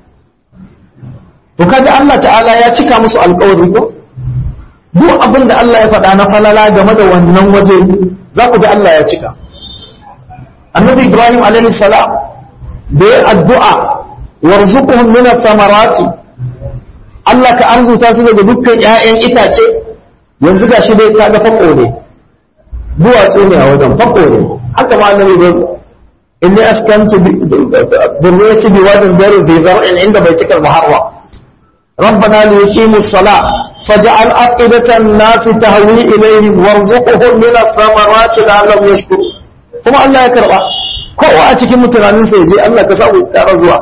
to kaga Allah ta'ala ya cika musu alƙawari ko duk abin da Allah ya faɗa na falala game da wannan waje za ku ga Allah ya cika annabi Ibrahim alaihi salam da ya addu'a warzuquhum min ath-thamarati Allah ka arzuta su daga dukkan ƴaƴan itace yanzu ga shi dai kaga fako ne duwatsu ne a wajen fako ne haka ma annabi inni askantu dhurriyyati biwadin ghairi dhi zar'in inda baitikal muharram ربنا ليقيموا الصلاة فجعل أفئدة الناس تهوي إليهم وارزقهم من الثمرات لعلهم يشكرون kuma Allah ya karba kowa a cikin mutanen sai je Allah ka samu tsara zuwa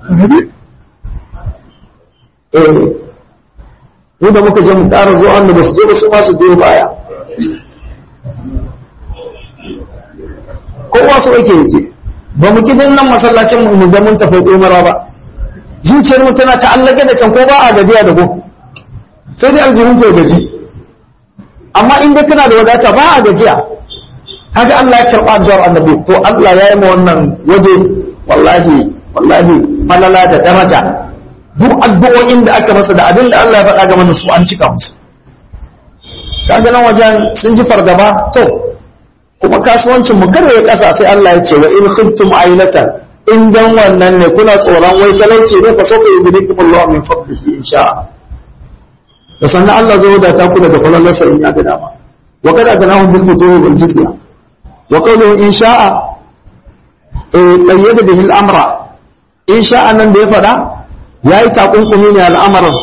eh mu da muka je mu ƙara zuwa wanda ba su je ba su ma su biyo baya kowa su yake yake ba mu kidan nan masallacin mu ga mun tafi umara ba zuciyar mu tana ta'allake da can ko ba a gajiya da ko sai dai aljihun ke gaji amma in dai kana da wadata ba a gajiya haka Allah ya karɓa addu'ar annabi to Allah ya yi ma wannan waje wallahi wallahi falala da daraja duk addu'o'in da aka masa da abin da Allah ya faɗa game da su an cika musu kaga nan wajen sun ji fargaba to kuma kasuwancin mu kare ya kasa sai Allah ya ce wa in khiftum ailatan in dan wannan ne kuna tsoron wai talauci ne fa soka yubidikum Allah min fadlihi insha da sannan Allah zai wadata ku daga falalarsa in ya ga dama wa kada ganahum bil futuhi wal jizya wa qawluhu in sha'a eh qayyada bihi al amra in sha'a nan da ya fada yayi takunkumi ne al'amarin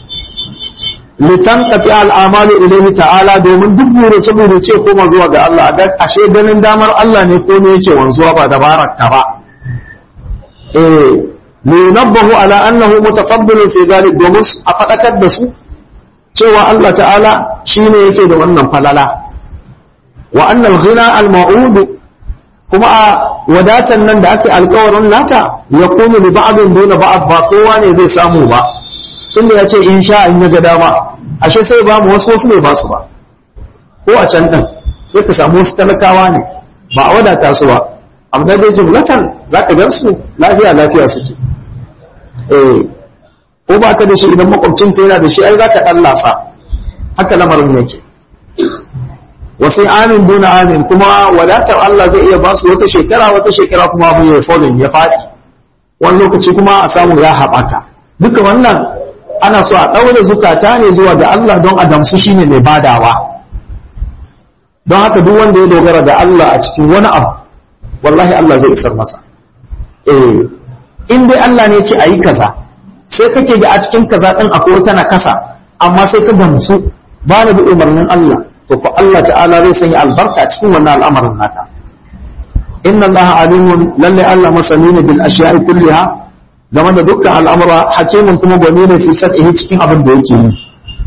litanqati al'amalu ilayhi ta'ala domin duk burace burace koma zuwa ga Allah a ashe ganin damar Allah ne ko ne yake wanzuwa ba dabaraka ba eh linabbahu ala annahu mutaqabbil fi zalik domin a fadakar da su cewa Allah ta'ala shine yake da wannan falala wa annal ghina al ma'ud kuma a wadatan nan da ake alkawarin nata ya kunu li ba'din duna ba'd ba kowa ne zai samu ba tunda ya ce in sha in ga dama ashe sai ba mu wasu wasu ne ba su ba ko a can din sai ka samu wasu talakawa ne ba a wadata su ba amma dai jumlatan za ka gan su lafiya lafiya suke eh ko ba ka da shi idan makwabcin ka yana da shi ai za ka dan lasa haka lamarin yake wa fi amin duna amin kuma wadatar Allah zai iya ba su wata shekara wata shekara kuma abu ya falling ya faɗi wani lokaci kuma a samu ya haɓaka duka wannan ana so a ɗaure zukata ne zuwa ga Allah don a damsu shine mai badawa don haka duk wanda ya dogara da Allah a cikin wani abu wallahi Allah zai isar masa eh in dai Allah ne ce ayi kaza sai kake ga a cikin kaza din akwai wata na kasa amma sai ka gamsu ba na bi umarnin Allah to ko Allah ta'ala zai sanya albarka cikin wannan al'amarin naka inna Allah alimun lalle Allah masani ne bil ashiya'i kulliha game da dukkan al'amura hakimin kuma gwani ne fi sad'ihi cikin abin da yake yi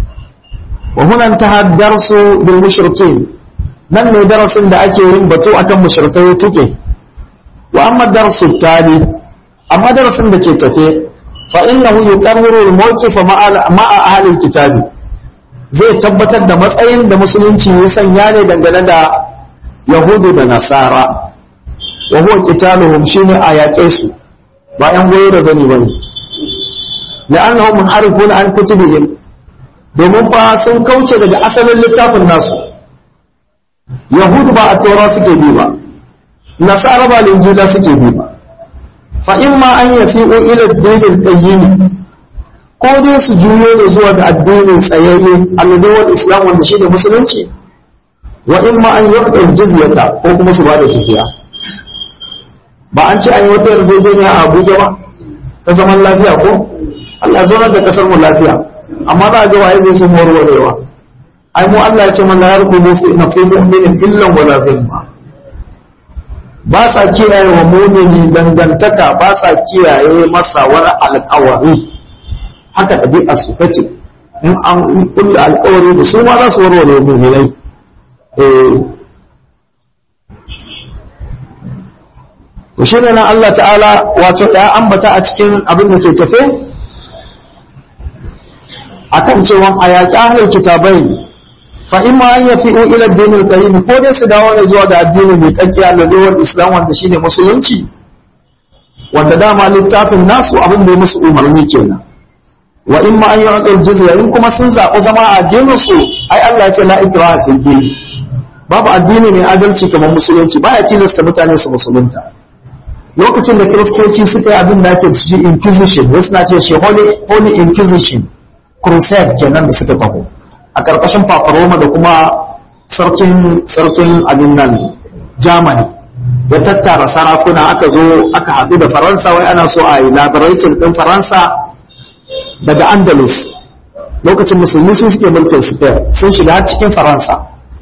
wa hunan ta darsu bil mushrikin nan ne darasin da ake yin batu akan mushrikai tuke wa amma darsu tani amma darasin da ke tafe fa innahu yuqarriru al-mawqif ma'a ahli al-kitabi zai tabbatar da matsayin da musulunci ya sanya ne dangane da yahudu da nasara wa huwa qitaluhum shine a yaƙe su ba ‘yan goyo da zani ba ne, la'annahum munharifuna an kutubihim domin fa sun kauce daga asalin littafin nasu yahudu ba a taura suke bi ba nasara ba linjila suke bi ba fa in ma an yafi'u ila dinin qayyim ko dai su juyo ne zuwa ga addinin tsayayye alladawar islam wanda shine musulunci wa in ma an yaqdar jizyata ko kuma su ba da jizya ba an ce an yi wata yarjejeniya a Abuja ba ta zaman lafiya ko Allah zo da kasar mu lafiya amma za a ga waye zai so warwarewa ai mu Allah ya ce man la yarqubu fi na fi mu'minin illa wala dhimma ba sa kiyaye wa mu'mini dangantaka ba sa kiyaye masa wani alƙawari haka ɗabi'a su take in an kulle alƙawari da su ma za su warware mu'minai eh to shi ne nan Allah ta'ala wato ya ambata a cikin abin da ke tafe akan cewa a yaƙi ahlul kitabai fa in ma an yafi'u ila ad-din al-qayyim ko dai su dawo ne zuwa ga addini mai kakkiya da zuwa islam wanda shine musulunci wanda dama littafin nasu abin da ya musu umarni kenan wa in ma an yu'tul jizya in kuma sun zaɓi zama a addinin su ai Allah ya ce la ikraha fil din babu addini mai adalci kamar musulunci baya tilasta mutane su musulunta lokacin da kiristoci suka yi abin da ake ci inquisition wasu na ce shi holy, holy inquisition crusade kenan da suka taho a ƙarƙashin paparoma da kuma sarkin sarkin abin nan germany ya tattara sarakuna aka zo aka haɗu da faransa wai ana so a yi labaratin ɗin faransa daga andalus lokacin musulmi su suke mulkin spain sun shiga har cikin faransa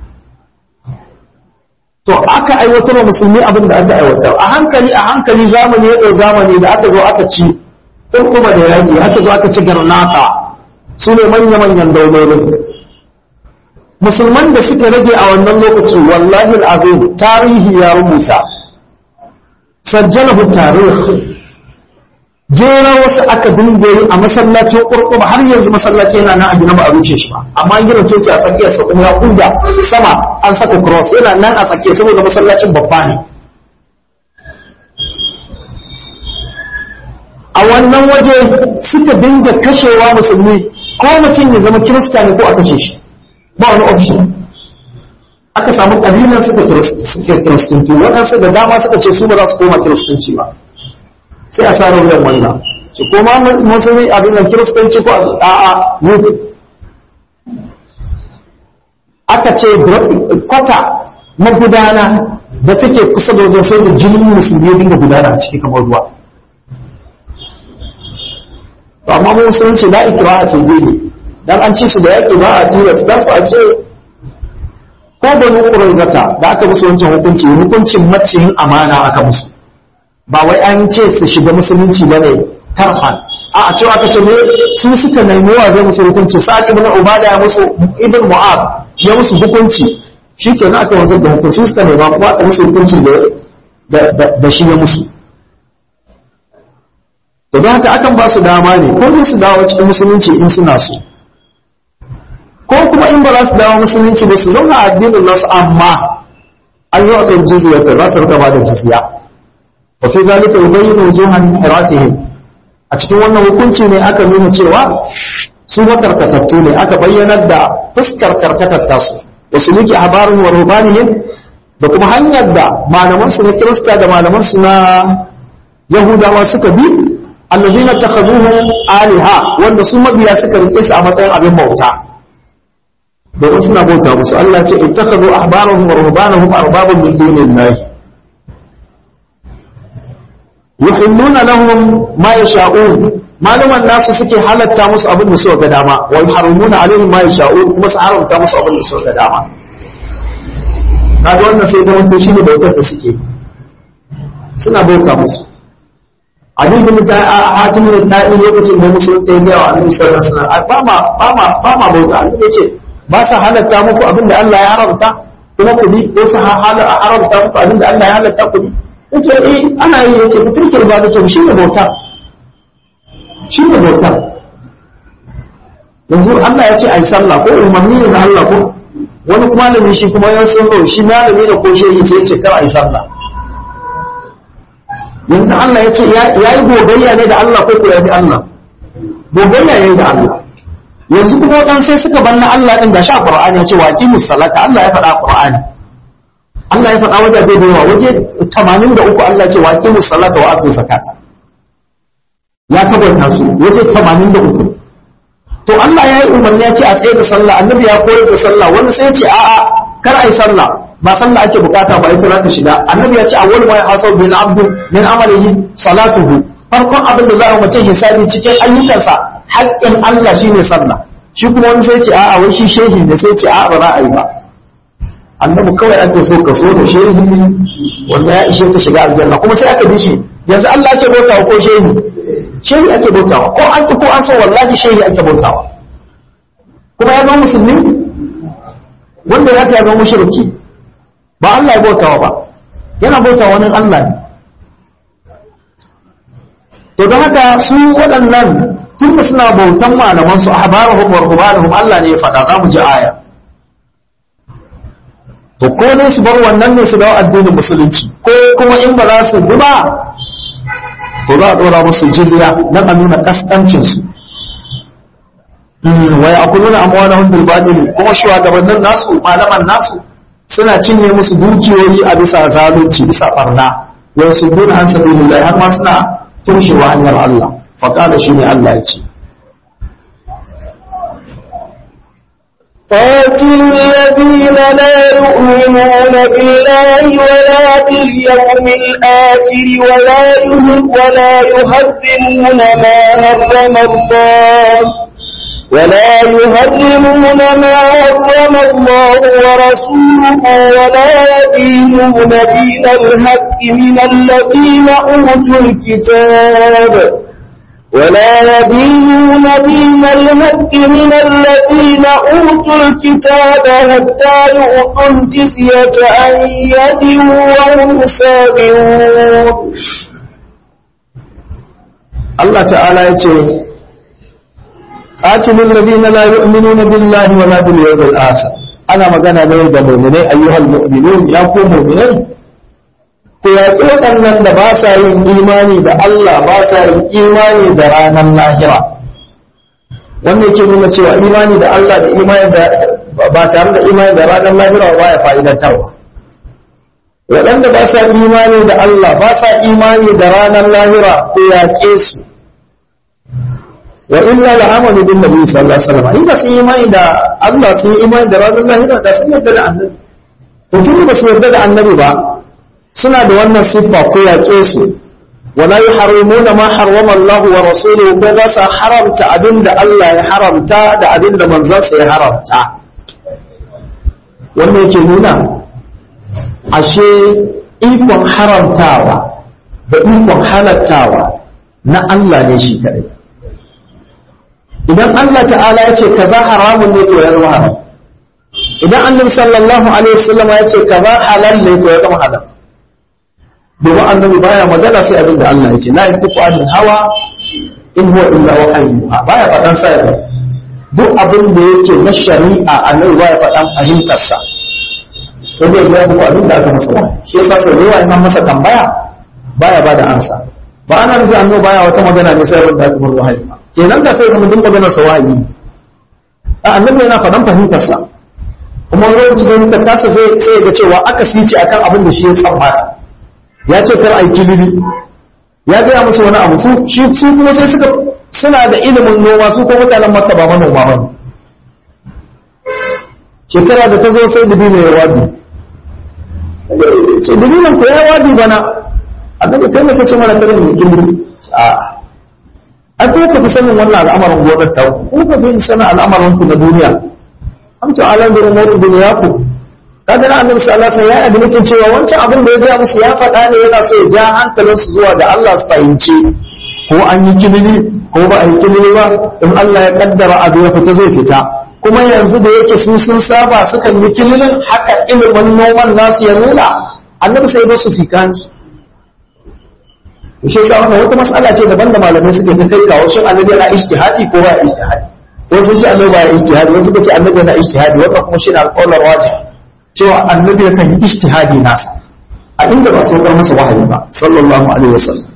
to aka aiwatar wa musulmi abin da aka aiwatar a hankali a hankali zamani ya ɗau zamani da aka zo aka ci kuma da yaƙi aka zo aka ci garnata su ne manya-manyan daulolin musulman da suka rage a wannan lokaci wallahi al'azim tarihi ya rubuta sajjalahu tarihi jera wasu aka dinga yi a masallacin kurkuba har yanzu masallaci yana nan a gina ba a ruce shi ba amma an gina coci a tsakiyar sa kuma ya kuda sama an saka cross yana nan a tsakiya saboda masallacin babba ne a wannan waje suka dinga kashewa musulmi ko mutum ya zama kirista ne ko a kashe shi ba wani option aka samu kabilan suka kiristanci waɗansu da dama suka ce su ba za su koma kiristanci ba sai a sarar wuyan wannan su koma musulmi abin da kiristanci ko a'a mutu aka ce kwata magudana da take kusa da wajen sai da jinin musulmi dinga gudana a ciki kamar ruwa to amma mu musulunci la ikraha fi dini dan an ci su da yaki ba a tilas dan su a ce ko banu quraizata da aka musu wancan hukunci hukuncin maciyin amana aka musu ba wai an ce su shiga musulunci bane tarhan a a cewa kace ne su suka nemi wa zai musu hukunci sa'ad ibn ubada ya musu ibn mu'ad ya musu hukunci shikenan aka wanzar da hukunci suka nema kuma aka musu hukunci da da shi ya musu to don haka akan ba su dama ne ko dai su dawo cikin musulunci in suna so ko kuma in ba za su dawo musulunci ba su zauna a addinin nasu amma an yi wakan jizya ta za su rika ba da jizya wa fi zalika yubayyinu wujuhan hiratihim a cikin wannan hukunci ne aka nuna cewa su makarkatattu ne aka bayyanar da fuskar karkatar tasu wa suluki habarin wa rubanihim da kuma hanyar da malaman su na kirista da malaman su na yahudawa suka bi alladhina takhaduhum aliha wanda su mabiya suka rike su a matsayin abin bauta domin suna bauta musu Allah ce ittakhadhu ahbarahum wa ruhbanahum arbaban min dunillahi yuhilluna lahum ma yasha'un malaman nasu suke halatta musu abin da suka ga dama wa yuharrimuna alaihim ma yasha'un kuma su haramta musu abin da suka ga dama kaga wannan sai zaman to shine bautar da suke suna bauta musu abin da mutum a hatimin daɗi lokacin da musulunta ya gaya wa annabi sallallahu alaihi wasallam ba ma ba ma ba ma bauta annabi ce ba sa halatta muku abin da Allah ya haramta kuma ku bi ko sa haramta muku abin da Allah ya halatta ku bi yace eh ana yi yace ku turkir ba da to shi ne bauta shi ne bauta yanzu Allah ya ce ai sallah ko umarni ne na Allah ko wani malami shi kuma ya san shi malami da ko shehi sai ya ce kar ai sallah yanzu Allah ya ce ya yi gogayya ne da Allah ko kuwa bi Allah gogayya ne da Allah yanzu kuma wadan sai suka banna Allah din gashi a Qur'ani ya ce wa aqimus salata Allah ya faɗa a Qur'ani Allah ya faɗa wajaje da yawa waje 83 Allah ya ce wa aqimus salata wa atu zakata ya tabbata su waje 83 to Allah ya yi umarni ya ce a tsaye da sallah annabi ya koyar da sallah wani sai ya ce a'a kar ai sallah ba sallah ake bukata ba ita za ta shiga annabi ya ce awwal ma yahasab bil abdu min amalihi salatuhu farkon abin da za a mutum hisabi cikin ayyukansa haƙƙin Allah shine sallah shi kuma wani sai ce a'a wai shi shehi ne sai ce a'a ba za a yi ba annabi kawai ake so ka so da shehi wanda ya ishe ka shiga aljanna kuma sai aka bi shi yanzu Allah ake bautawa ko shehi shehi ake bautawa ko an ki ko an so wallahi shehi ake bautawa kuma ya zama musulmi wanda ya ya zama mushriki ba Allah ya bautawa ba yana bautawa wani Allah ne to don haka su waɗannan tun da suna bautan malaman su ahbarahum wa ruhbanahum Allah ne ya faɗa za mu ji aya to ko ne su bar wannan ne su dawo addinin musulunci ko kuma in ba za su bi ba to za a ɗora musu jizya don a nuna kaskancin su wa ya'kuluna amwalahum bil batil kuma shugabannin nasu malaman nasu suna cinye musu dukiyoyi a bisa zalunci bisa barna wa yasudduna an sabilillah har ma suna tushewa hanyar Allah fa qala shine Allah ya ce قاتل الذين لا يؤمنون بالله ولا باليوم الآخر ولا يهر ولا يحرمون ما حرم الله ولا يهرمون ما حرم الله ورسوله ولا يدينون دين الحق من الذين أوتوا الكتاب ولا يدينون دين الحق من الذين أوتوا الكتاب حتى يؤتوا الجزية عن يد وهم صاغرون Allah ta'ala ya ce qatilul ladina la yu'minuna billahi wala bil yawmil akhir ana magana ne da mu'minai ayyuhal mu'minun ya ku mu'minai ku yaƙi waɗannan da ba sa yin imani da Allah ba sa yin imani da ranar lahira wanda yake nuna cewa imani da Allah da imani da ba tare da imani da ranar lahira ba ya fa'idantarwa waɗanda ba sa imani da Allah ba sa imani da ranar lahira ku yaƙe su wa illa la'amalu bin nabi sallallahu alaihi wasallam in ba su imani da Allah sun imani da ranar lahira da sun yarda da annabi to tun ba su yarda da annabi ba suna da wannan siffa ko yaƙe su wala yuharrimuna ma harrama Allah wa rasuluhu ko ba sa haramta abinda Allah ya haramta da abinda manzansa ya haramta wannan yake nuna ashe ikon haramtawa da ikon halattawa na Allah ne shi kadai idan Allah ta'ala ya ce kaza haramun ne to ya zama haram idan annabi sallallahu alaihi wasallam ya ce kaza halal ne to ya zama halal domin annabi baya magana sai abin da Allah ya ce la yantiqu anil hawa in huwa illa wahyu baya faɗan sa ya duk abin da yake na shari'a annabi baya faɗan fahimtar sa sai dai ya buku abin da aka masa wahayi shi yasa sai yawa in an masa tambaya baya bada ansa ba ana nufi annabi baya wata magana ne sai abin da aka mar wahayi kenan da sai zama duk maganar sa wahayi a annabi yana faɗan fahimtar sa kuma wani fahimtar tasa sai ga cewa aka sice akan abin da shi ya tsammata ya ce kar aiki libi ya gaya musu wani abu su shi su kuma sai suka suna da ilimin noma su ko mutanen makka ba manoma ba shekara da ta zo sai dubi ne ya wadi ce dubi nan ko ya wadi bana annabi kai ne kace mana kare ne kin a ai ko ka fi sanin wannan al'amarin gonar ta ko ka fi sanin al'amarin ku na duniya am to alam bi umuri dunyakum kaga na annabi sallallahu alaihi wasallam ya admitin cewa wancan abin da ya ga musu ya faɗa ne yana so ya ja hankalinsu zuwa ga Allah su fahimci ko an yi kilili ko ba a yi kilili ba in Allah ya kaddara abu ya fita zai fita kuma yanzu da yake su sun saba sukan yi kililin haka ilimin noman nasu ya nuna annabi sai ba su sikanci shi yasa wannan wata mas'ala ce daban da malamai suke ta kai kawo shin annabi yana ijtihadi ko ba ijtihadi wasu sun ce annabi ba ijtihadi wasu suka ce annabi yana ijtihadi wannan kuma shi ne alƙawarin wajib cewa annabi yakan yi ijtihadi nasa a inda ba saukar masa wahayi ba sallallahu alaihi wasallam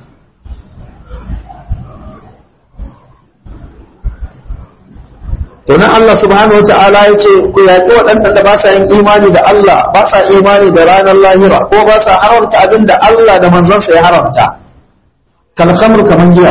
to nan Allah subhanahu wata'ala ya ce ku yaƙi waɗanda da ba sa yin imani da Allah ba sa imani da ranar lahira ko ba sa haramta abin da Allah da manzansa ya haramta kalkamar kamar giya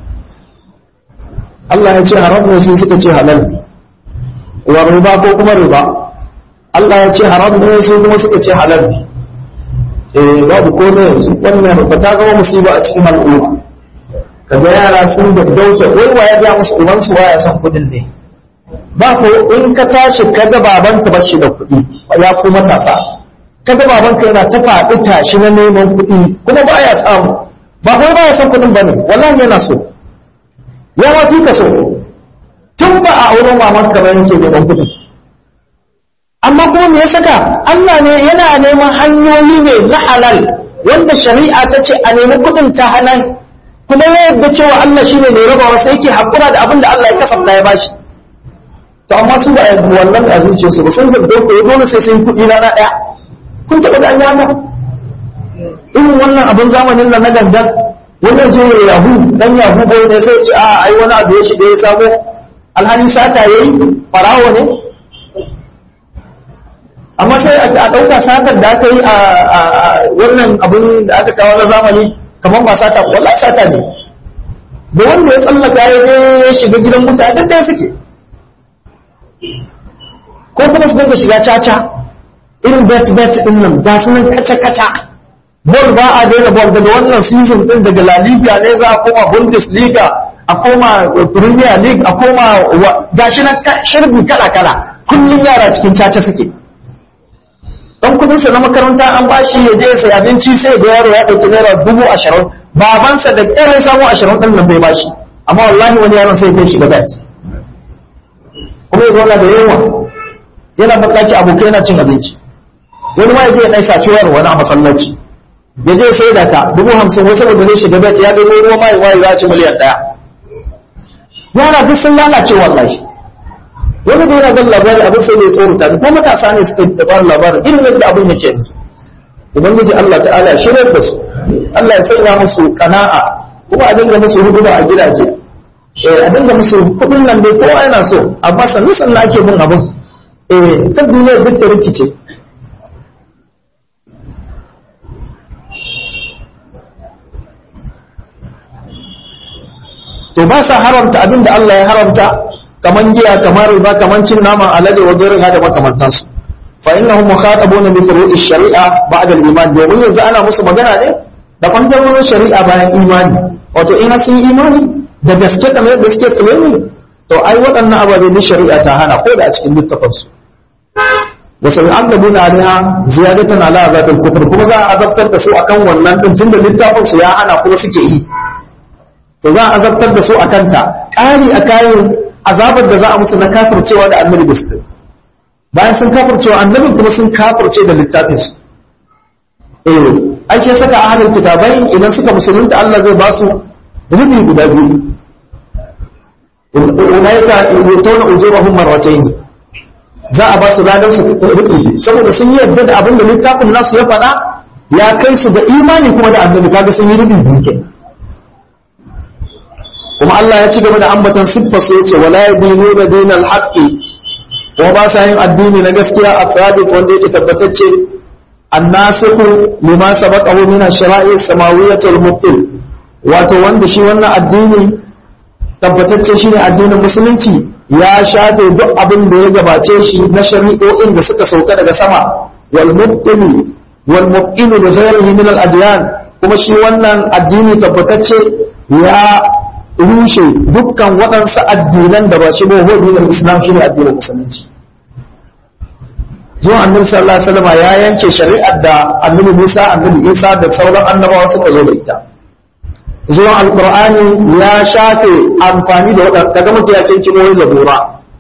Allah ya ce haram ne su suka ce halal wa riba ko kuma riba Allah ya ce haram ne su kuma suka ce halal ne eh babu ko ne yanzu wannan ba ta zama musiba a cikin al'umma kaga yara sun gaggauta wai wa ya ga musu uban su waya san kudin ne ba ko in ka tashi kaga babanka ba shi da kuɗi ya ku matasa kaga babanka yana ta faɗi tashi na neman kuɗi kuma ba ya samu ba kuma ba ya san kuɗin ba ne wallahi yana so ya ma fi ka so tun ba a auren mamanka ba yake neman kuɗin amma kuma me ya saka Allah ne yana neman hanyoyi ne na halal wanda shari'a ta ce a nemi kudin ta halal kuma ya yadda cewa Allah shine mai rabawa sai yake hakura da abin da Allah ya kasafta ya bashi to amma su ba yadda wannan a zuciyarsu ba sun zabbe ko dole sai sun kudi rana daya kun taba ga an yaka irin wannan abin zamanin nan na gangan wannan je yahu dan yahu bai ne sai ce a ai wani abu ya shiga ya samu alhali sata yayi farawo ne amma sai a ɗauka satar da aka yi a wannan abin da aka kawo na zamani kamar ba sata wallahi sata ne da wanda ya tsallaka ya je ya shiga gidan mutane duk ɗaya suke ko kuma su dinga shiga caca irin bet bet din nan ga su nan kaca kaca bol ba a daina bol daga wannan season din daga La Liga ne za a koma Bundesliga a koma Premier League a koma gashi nan shirbi kala kala kullum yara cikin caca suke dan kudinsa na makaranta an bashi ya je ya sayi abinci sai ga yaro ya ɗauki naira dubu ashirin babansa da ƙyar ya samu ashirin ɗin nan bai bashi amma wallahi wani yaron sai ya shiga bet kuma ya zauna da yunwa yana baƙaƙi abokai yana cin abinci wani ma ya je ya ɗai saci wayar wani a masallaci ya je sai da ta dubu hamsin wai saboda zai shiga bet ya ɗai ruwa mai waye za a ci miliyan ɗaya yara duk sun lalace wallahi wani da yana gan labari abin sai mai tsorata ne ko matasa ne suka da ba labarin irin yadda abin yake yanzu ubangiji Allah ta'ala shirar da su Allah ya sanya musu kana'a kuma a dinga musu huduma a gidaje eh a dinga musu kudin nan dai kowa yana so amma sannu sannu ake bin abin eh kan duniya duk ta rikice to ba sa haramta abin da Allah ya haramta kaman giya kamar riba kaman cin naman alade wa gairiha da makamantansu fa innahum mukhatabuna bi furu'i shari'a ba'da al-iman domin yanzu ana musu magana ne da bangarorin shari'a bayan imani wato in sun yi imani da gaske kamar yadda suke claiming to ai waɗannan ababe da shari'a ta hana ko da a cikin littafin su wa sayu'adabuna alaiha ziyadatan ala azabil kufr kuma za a azabtar da su akan wannan din tunda littafin su ya hana kuma suke yi to za a azabtar da su akan ta ƙari a kayan azabar da za a musu na kafircewa da annabi da su bayan sun kafircewa annabin kuma sun kafirce da littafin su eh ai shi saka ahlul kitabai idan suka musulunta Allah zai ba su rubi guda biyu ulaika yutawna ujurahum marratayn za a ba su ladan su rubi saboda sun yi yadda da abin da littafin nasu ya faɗa ya kai su ga imani kuma da annabi kaga sun yi rubi biyu kenan kuma Allah ya ci gaba da ambatan siffar su yace wala yadinuna dinal haqqi kuma ba sa yin addini na gaskiya a sabit wanda yake tabbatacce annasikhu lima sabaqahu min ash-shara'i as-samawiyyah al-mubtil wato wanda shi wannan addini tabbatacce shine addinin musulunci ya shafe duk abin da ya gabace shi na shari'o'in da suka sauka daga sama wal mubtil wal mubtil bi ghayrihi min al-adyan kuma shi wannan addini tabbatacce ya rushe dukkan waɗansu addinan da ba shi ba huwa dinin islam shine addinin musulunci zuwa annabi sallallahu alaihi wasallam ya yanke shari'ar da annabi Musa annabi Isa da sauran annabawa suka zo da ita zuwa alqur'ani ya shafe amfani da waɗanda kaga mutum ya kinki wai zabura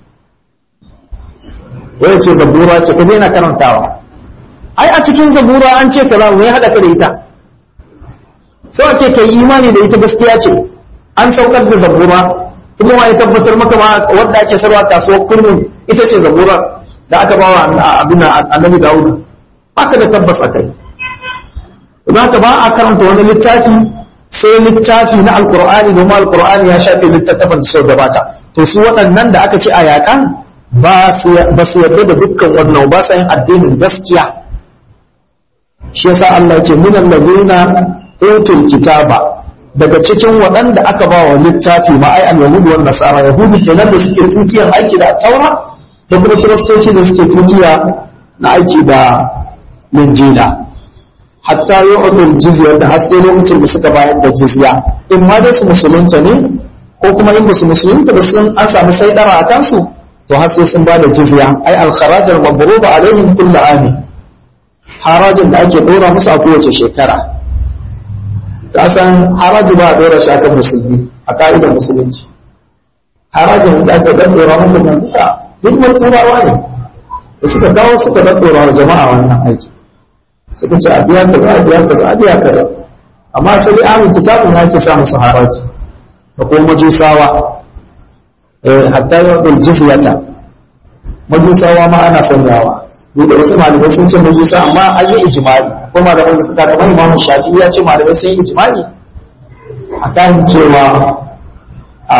wai ce zabura ce kaje na karantawa ai a cikin zabura an ce kaza wai hada ka da ita so ake kai imani da ita gaskiya ce an saukar da zabura kuma ma ya tabbatar maka ma wadda ake sarwa kasuwar kurmin ita ce zabura da aka ba wa abin annabi dawuda haka da tabbas akai za ka ba a karanta wani littafi sai littafi na alkur'ani domin alkur'ani ya shafe littattafan da gabata to su waɗannan da aka ce a yakan ba su yarda da dukkan wannan ba sa yin addinin gaskiya shi yasa Allah ya ce minan ladina utul kitaba daga cikin waɗanda aka ba wa littafi ma ai al-yahudu wan nasara yahudu kenan da suke tutiyar aiki da taura da kuma kiristoci da suke tutiya na aiki da linjila hatta yu'tul jizya da har sai lokacin da suka bayar da jizya in ma dai su musulunta ne ko kuma in su musulunta ba sun an samu saidara a kansu to har sai sun bada jizya ai al-kharaj al-mabruba alaihim kullu ami harajin da ake dora musu a kowace shekara ka san haraji ba a dora shi akan musulmi a ka'idar musulunci harajin da ake daddora muku nan duka hidimar turawa ne da suka kawo suka daddora wa jama'a wannan aiki suka ce a biya kaza a biya kaza a biya kaza amma sai amin kitabun ya ke sa musu haraji da kuma majusawa eh hatta yadul jizyata majusawa ma ana sanyawa ni da wasu malamai sun ce majusa amma an yi ijma'i ko malamai da suka kamar imamu shafi ya ce malamai sun yi ijma'i akan cewa a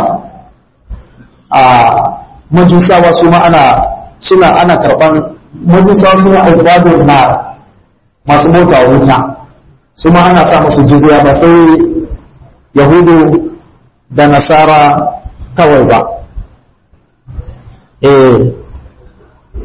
a majusawa su ma ana suna ana karban majusawa suna albadun na masu mota wuta su ma ana sa musu jizya ba sai yahudu da nasara kawai ba eh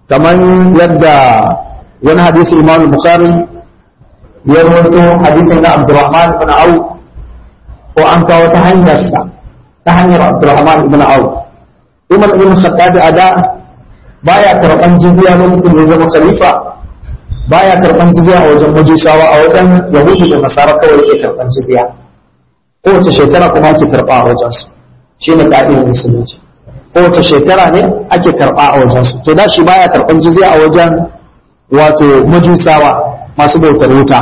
kamar yadda wani hadisi imam bukhari ya rawaito hadisin na abdurrahman ibn auf ko an kawo ta hanyarsa ta hanyar abdurrahman ibn auf umar ibn khattab a da baya karban jizya lokacin da ya zama khalifa baya karban jizya a wajen majusawa a wajen yahudi da nasara kawai yake karban jizya kowace shekara kuma ake karba a wajen su shine ka'idar musulunci kowace shekara ne ake karba a wajen su to da shi baya karban jizya a wajen wato majusawa masu bautar wuta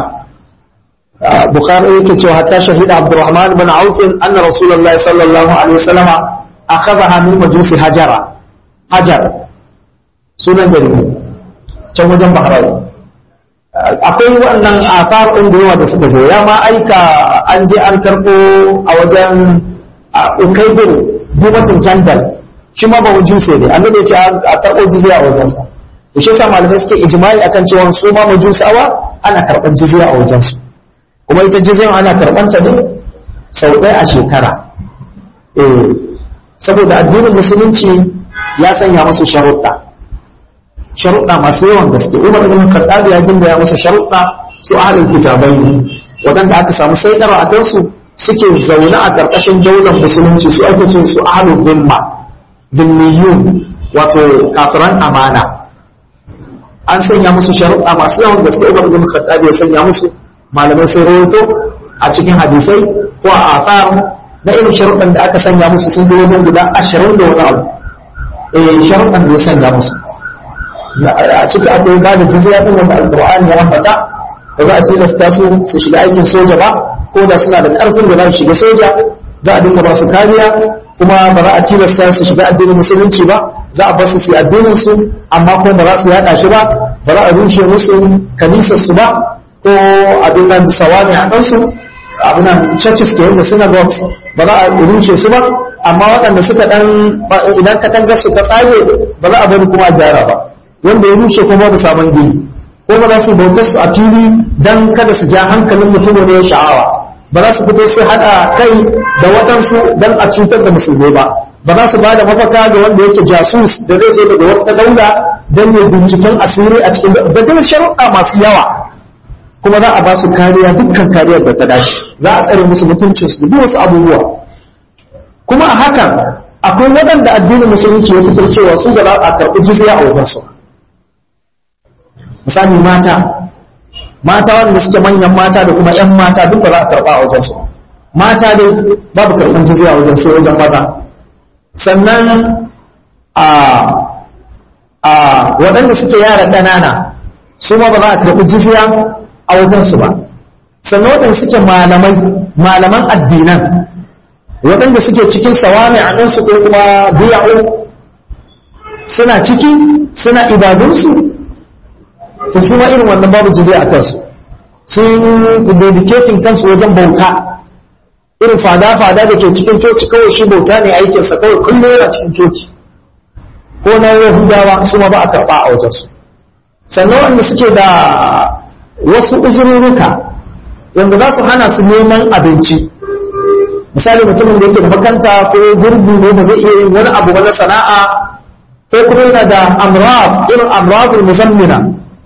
bukhari yake cewa hatta shahida abdurrahman ibn auf anna rasulullahi sallallahu alaihi wasallam akhadha min majusi hajara hajar sunan gari can wajen bahrain akwai wannan asar ɗin da yawa da suka zo ya ma aika an je an karɓo a wajen ukaibin bumatin jandal shi ma ba majuse ne annabi ya ce a karɓo jizya a wajensa to shi yasa malamai suke ijma'i akan cewa su ma majusawa ana karɓar jizya a wajensu kuma ita jizyan ana karɓar ta ne sau ɗaya a shekara eh saboda addinin musulunci ya sanya musu sharuɗa sharuɗa masu yawan gaske umar ibn khattab ya ginda ya musu sharuɗa su ahlul kitabai waɗanda aka samu saitara a kansu suke zaune a ƙarƙashin daular musulunci su ake cin su ahlul dhimma dhimmiyun wato kafiran amana an sanya musu sharuɗa masu yawan gaske umar ibn khattab ya sanya musu malamai sai rawaito a cikin hadisai ko a athar na irin sharuɗan da aka sanya musu sun bi wajen guda ashirin da wani abu eh sharuɗan da ya sanya musu a ciki akwai ba da jizya din wanda alqur'ani ya ambata ba za a tilasta su su shiga aikin soja ba ko da suna da karfin da za su shiga soja za a dinga ba su kariya kuma ba za a tilasta su shiga addinin musulunci ba za a bar su su addinin su amma kuma ba za su yada shi ba ba za a rushe musu kanisar su ba ko abin nan sawami a kansu abin nan churches ke yadda synagogues ba za a rushe su ba amma waɗanda suka dan idan katangar su ta tsage ba za a bari kuma a gyara ba wanda ya rushe kuma da sabon gini ko ba za su bautar su a fili dan kada su ja hankalin mutum ne ya sha'awa ba za su fito su haɗa kai da waɗansu dan a cutar da musulmai ba ba za su ba da mafaka ga wanda yake jasus da zai zo daga wata daula don ya binciken asiri a cikin da dai sharuɗa masu yawa kuma za a ba su kariya dukkan kariyar da ta dace za a tsare musu mutuncin su da wasu abubuwa kuma a hakan akwai waɗanda addinin musulunci ya fitar cewa su da za a karɓi jizya a wajen su misali mata mata wanda suke manyan mata da kuma 'yan mata duk ba za a karɓa a wajensu mata dai babu karɓar jizya a wajen sai wajen maza sannan a a waɗanda suke yara ƙanana su ma ba za a karɓi jizya a wajensu ba sannan waɗanda suke malamai malaman addinan waɗanda suke cikin sawami a ɗansu ko kuma biya'u suna ciki suna ibadunsu to su ma irin wannan babu jizya a kansu sun dedicating kansu wajen bauta irin fada-fada da ke cikin coci kawai shi bauta ne aikinsa kawai kullum yana cikin coci ko na yahudawa su ma ba a karɓa a wajensu sannan wanda suke da wasu uzurruka wanda za su hana su neman abinci misali mutumin da yake da makanta ko gurgu ne ba zai iya yin wani abu wani sana'a ko kuma yana da amrab irin amrabul muzammina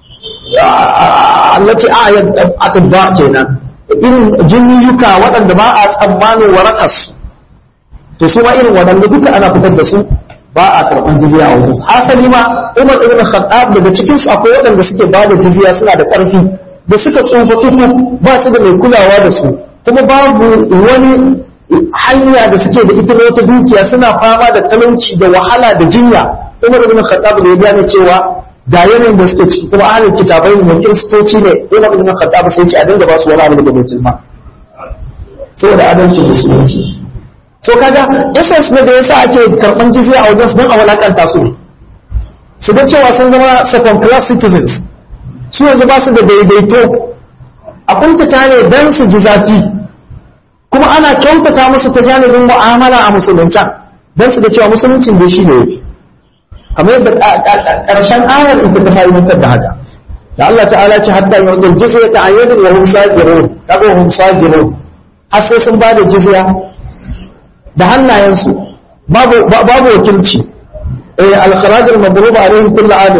allaci ayat atibba kenan irin jinniyuka waɗanda ba a tsammanin warakas to su ma irin waɗanda duka ana fitar da su ba a karɓar jizya a wajensu hasali ma umar ibn khattab daga cikin su akwai waɗanda suke ba da jizya suna da ƙarfi da suka tsufa tuku ba su da mai kulawa da su kuma babu wani hanya da suke da ita wata dukiya suna fama da talauci da wahala da jinya umar ibn khattab da ya gane cewa ga yanayin da suke ciki kuma ahalin kitabai ne kiristoci ne umar ibn khattab sai ce a dinga ba su wani abu daga baitul mal saboda adalcin musulunci so kaga essence ne da yasa ake karban jizya a wajen su don a walakanta su ne su ga cewa sun zama second class citizens su yanzu ba su da daidaito a kuntata ne don su ji zafi kuma ana kyautata musu ta janibin mu'amala a musuluncan don su da cewa musuluncin da shi ne yafi kamar yadda ƙarshen ayar ita ta fahimtar da haka da Allah ta'ala ce hatta yawdul jizya ta ayyadin wa hum sagirun kaga hum sagirun har sai sun bada jizya da hannayensu babu babu wakilci eh al-kharaj al-madrub alaihim kullu adam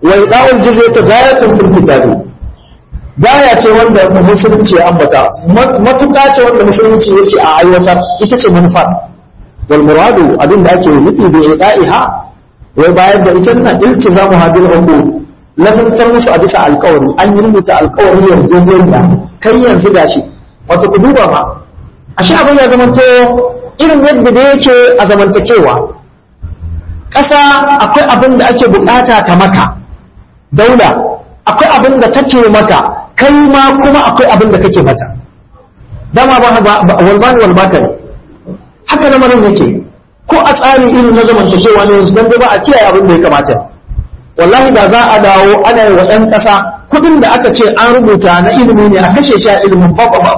wa ida'ul jizyati ghayatun fil kitabi gaya ce wanda musulunci ya ambata matuƙa ce wanda musulunci ya ce a aiwatar ita ce manufar wal muradu abin da ake nufi da ida'iha wai bayar da ita nan iltizamu hadil uqud lazantar musu a bisa alƙawari an yi rubuta alƙawari yarjejeniya kai yanzu gashi wato ku duba ma ashe abin ya zamanto irin yadda da yake a zamantakewa ƙasa akwai abin da ake bukata ta maka daula akwai abin da take maka kai ma kuma akwai abin da kake mata dama ba walbani walbaka ne haka lamarin yake ko a tsari irin na zamantakewa ne yanzu dan ba a kiyaye abin da ya kamata wallahi da za a dawo ana yi wa ɗan ƙasa kuɗin da aka ce an rubuta na ilimi ne a kashe shi a ilimin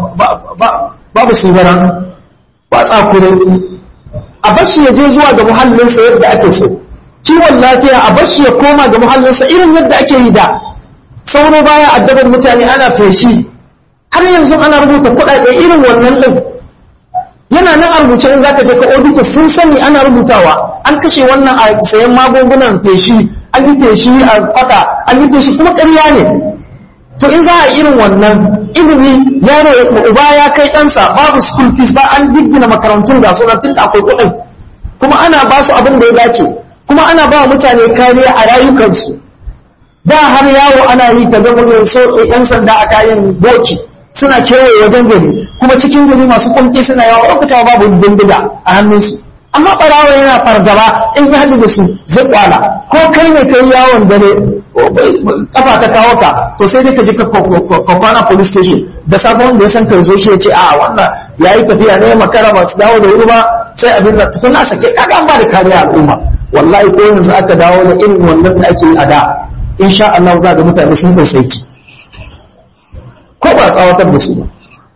babu sigaran ba tsakure a bashi ya je zuwa ga muhallinsa yadda ake so kiwon lafiya a bashi ya koma ga muhallinsa irin yadda ake yi da sauro baya addabar mutane ana feshi har yanzu ana rubuta kuɗaɗe irin wannan ɗin yana nan a rubuce in zaka je ka audita sun sani ana rubutawa an kashe wannan a sayan magungunan feshi an yi feshi a kwata an yi feshi kuma ƙarya ne to in za a irin wannan ilimi yaro uba ya kai ɗansa babu school fees ba an giggina makarantun ga sunan tun akwai kuɗin kuma ana ba su abin da ya dace kuma ana ba mutane kariya a rayukansu da har yawo ana yi ta gama yan sanda a kayan boki suna kewaye wajen gari kuma cikin gari masu kunki suna yawo lokacin babu bindiga a hannunsu amma ɓarawa yana fargaba in ya haɗu da su zai kwala ko kai ne kai yawon dare kafa ta kawo ka to sai dai ka je ka kwana police station da sabon da ya san ka zo shi ya ce a wannan ya yi tafiya ne makara ba su dawo da wuri ba sai abin da tukuna sake kaga an ba da kariya al'umma wallahi ko yanzu aka dawo da irin wannan da ake yi a da insha Allah za ga mutane sun tausayi ko ba tsawatar da su ba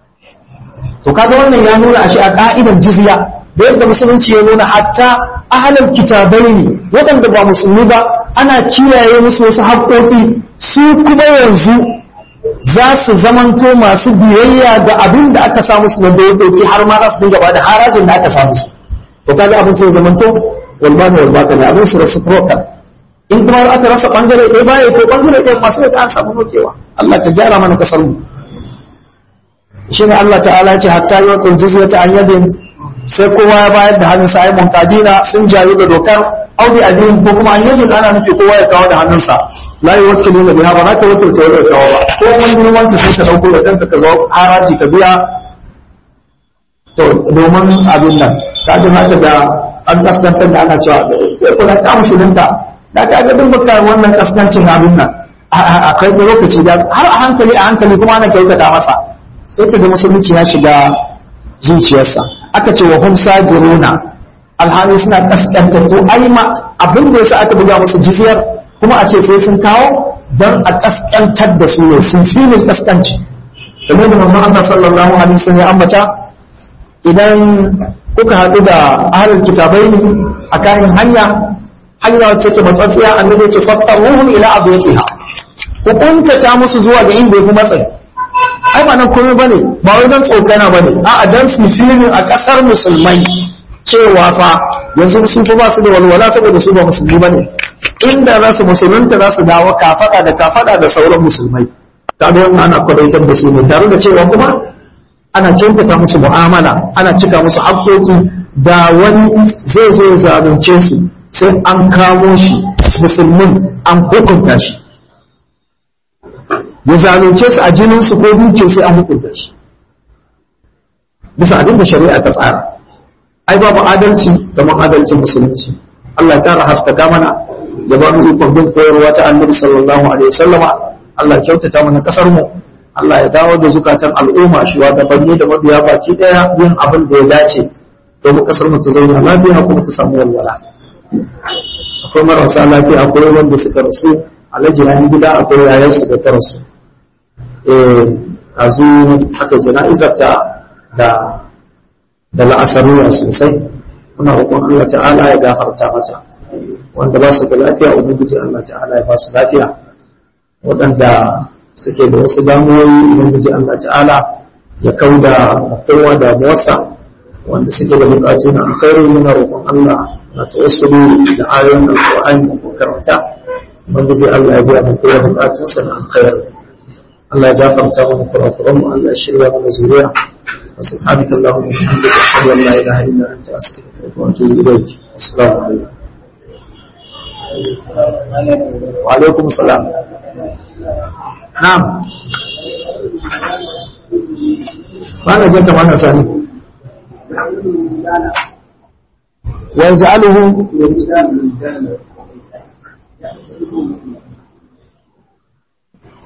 to kaga wannan ya nuna a shi a ka'idar jizya da yadda musulunci ya nuna hatta ahalal kitabai ne waɗanda ba musulmi ba ana kiyaye musu wasu haƙoƙi su kuma yanzu za su zamanto masu biyayya ga abin da aka samu su wanda ya ɗauki har ma za su dinga ba da harajin da aka samu su to kaga abin sai zamanto walbani walbaka ne abin su reciprocal in kuma aka rasa bangare ɗaya baya to bangare ɗaya masu da an samu nokewa Allah ka gyara mana kasar mu shine Allah ta'ala ya ce hatta yawqul jizyata an yadin sai kowa ya bayar da hannun sa ai muntadina sun jayu da dokar audi adin ko kuma an yadin ana nufi kowa ya kawo da hannunsa la yuwakkilu na biha ba za ka wakilta wani kawo ba ko wani girman ka sai ka dauko da kanka ka zo haraji ka biya to domin abin nan ka ji haka da an kaskantar da ana cewa sai kuna ka musulunta da ka ga duk baka wannan kaskancin abin nan a kai lokaci da har a hankali a hankali kuma ana kyautata masa sai ka ga musulunci ya shiga zuciyarsa aka ce wa hum sajiruna alhali suna kaskanta to ai ma abin da yasa aka buga musu jizyar kuma a ce sai sun kawo dan a kaskantar da su ne sun fi ne kaskanci kamar da manzon Allah sallallahu alaihi wasallam ya ambata idan kuka haɗu da ahlul kitabai a kayan hanya hanya wacce ke matsatsiya annabi ya ce fattaruhum ila abiyatiha ku kuntata musu zuwa ga inda yafi matsayi ai ba nan komai bane ba wai dan tsokana bane a'a dan su filin a kasar musulmai cewa fa yanzu sun fi ba su da walwala saboda su ba musulmi bane inda za su musulunta za su dawo kafada da kafada da sauran musulmai kaga wannan ana kwadaitar da su ne tare da cewa kuma ana kyautata musu mu'amala ana cika musu haƙƙoƙi da wani zai zo zalunce su sai an kamo shi musulmin an hukunta shi ya zalunce su a jininsu ko duke sai an hukunta shi bisa abin da shari'a ta tsara ai babu adalci kamar adalcin musulunci Allah ya kara haskaka mana ya ba mu ikon bin koyarwa ta annabi sallallahu alaihi wasallama Allah ya kyautata mana kasar mu Allah ya dawo da zukatan al'umma shugabanni da mabiya baki daya yin abin da ya dace domin kasar mu ta zauna lafiya kuma ta samu walwala akwai marasa lafiya akwai wanda suka rasu alhaji na gida akwai yayansu da ta rasu a zu haka jana'izar ta da da la'asariya sosai muna roƙon Allah ta'ala ya gafarta mata wanda ba su da lafiya ubangiji Allah ta'ala ya ba su lafiya waɗanda suke da wasu damuwoyi ubangiji Allah ta'ala ya kauda kowa da muwasa wanda suke da bukatu na alkhairi muna roƙon Allah na tawassuli da ayoyin alƙur'ani da karanta ubangiji Allah ya biya mu kowa bukatunsa na alkhairi Allah ya gafarta mana kurakuran mu Allah ya shirya mana zuriya سبحانك اللهم وبحمدك اشهد ان لا اله الا انت استغفرك واتوب اليك السلام عليكم وعليكم السلام نعم ما جاءت معنا ثاني ويجعله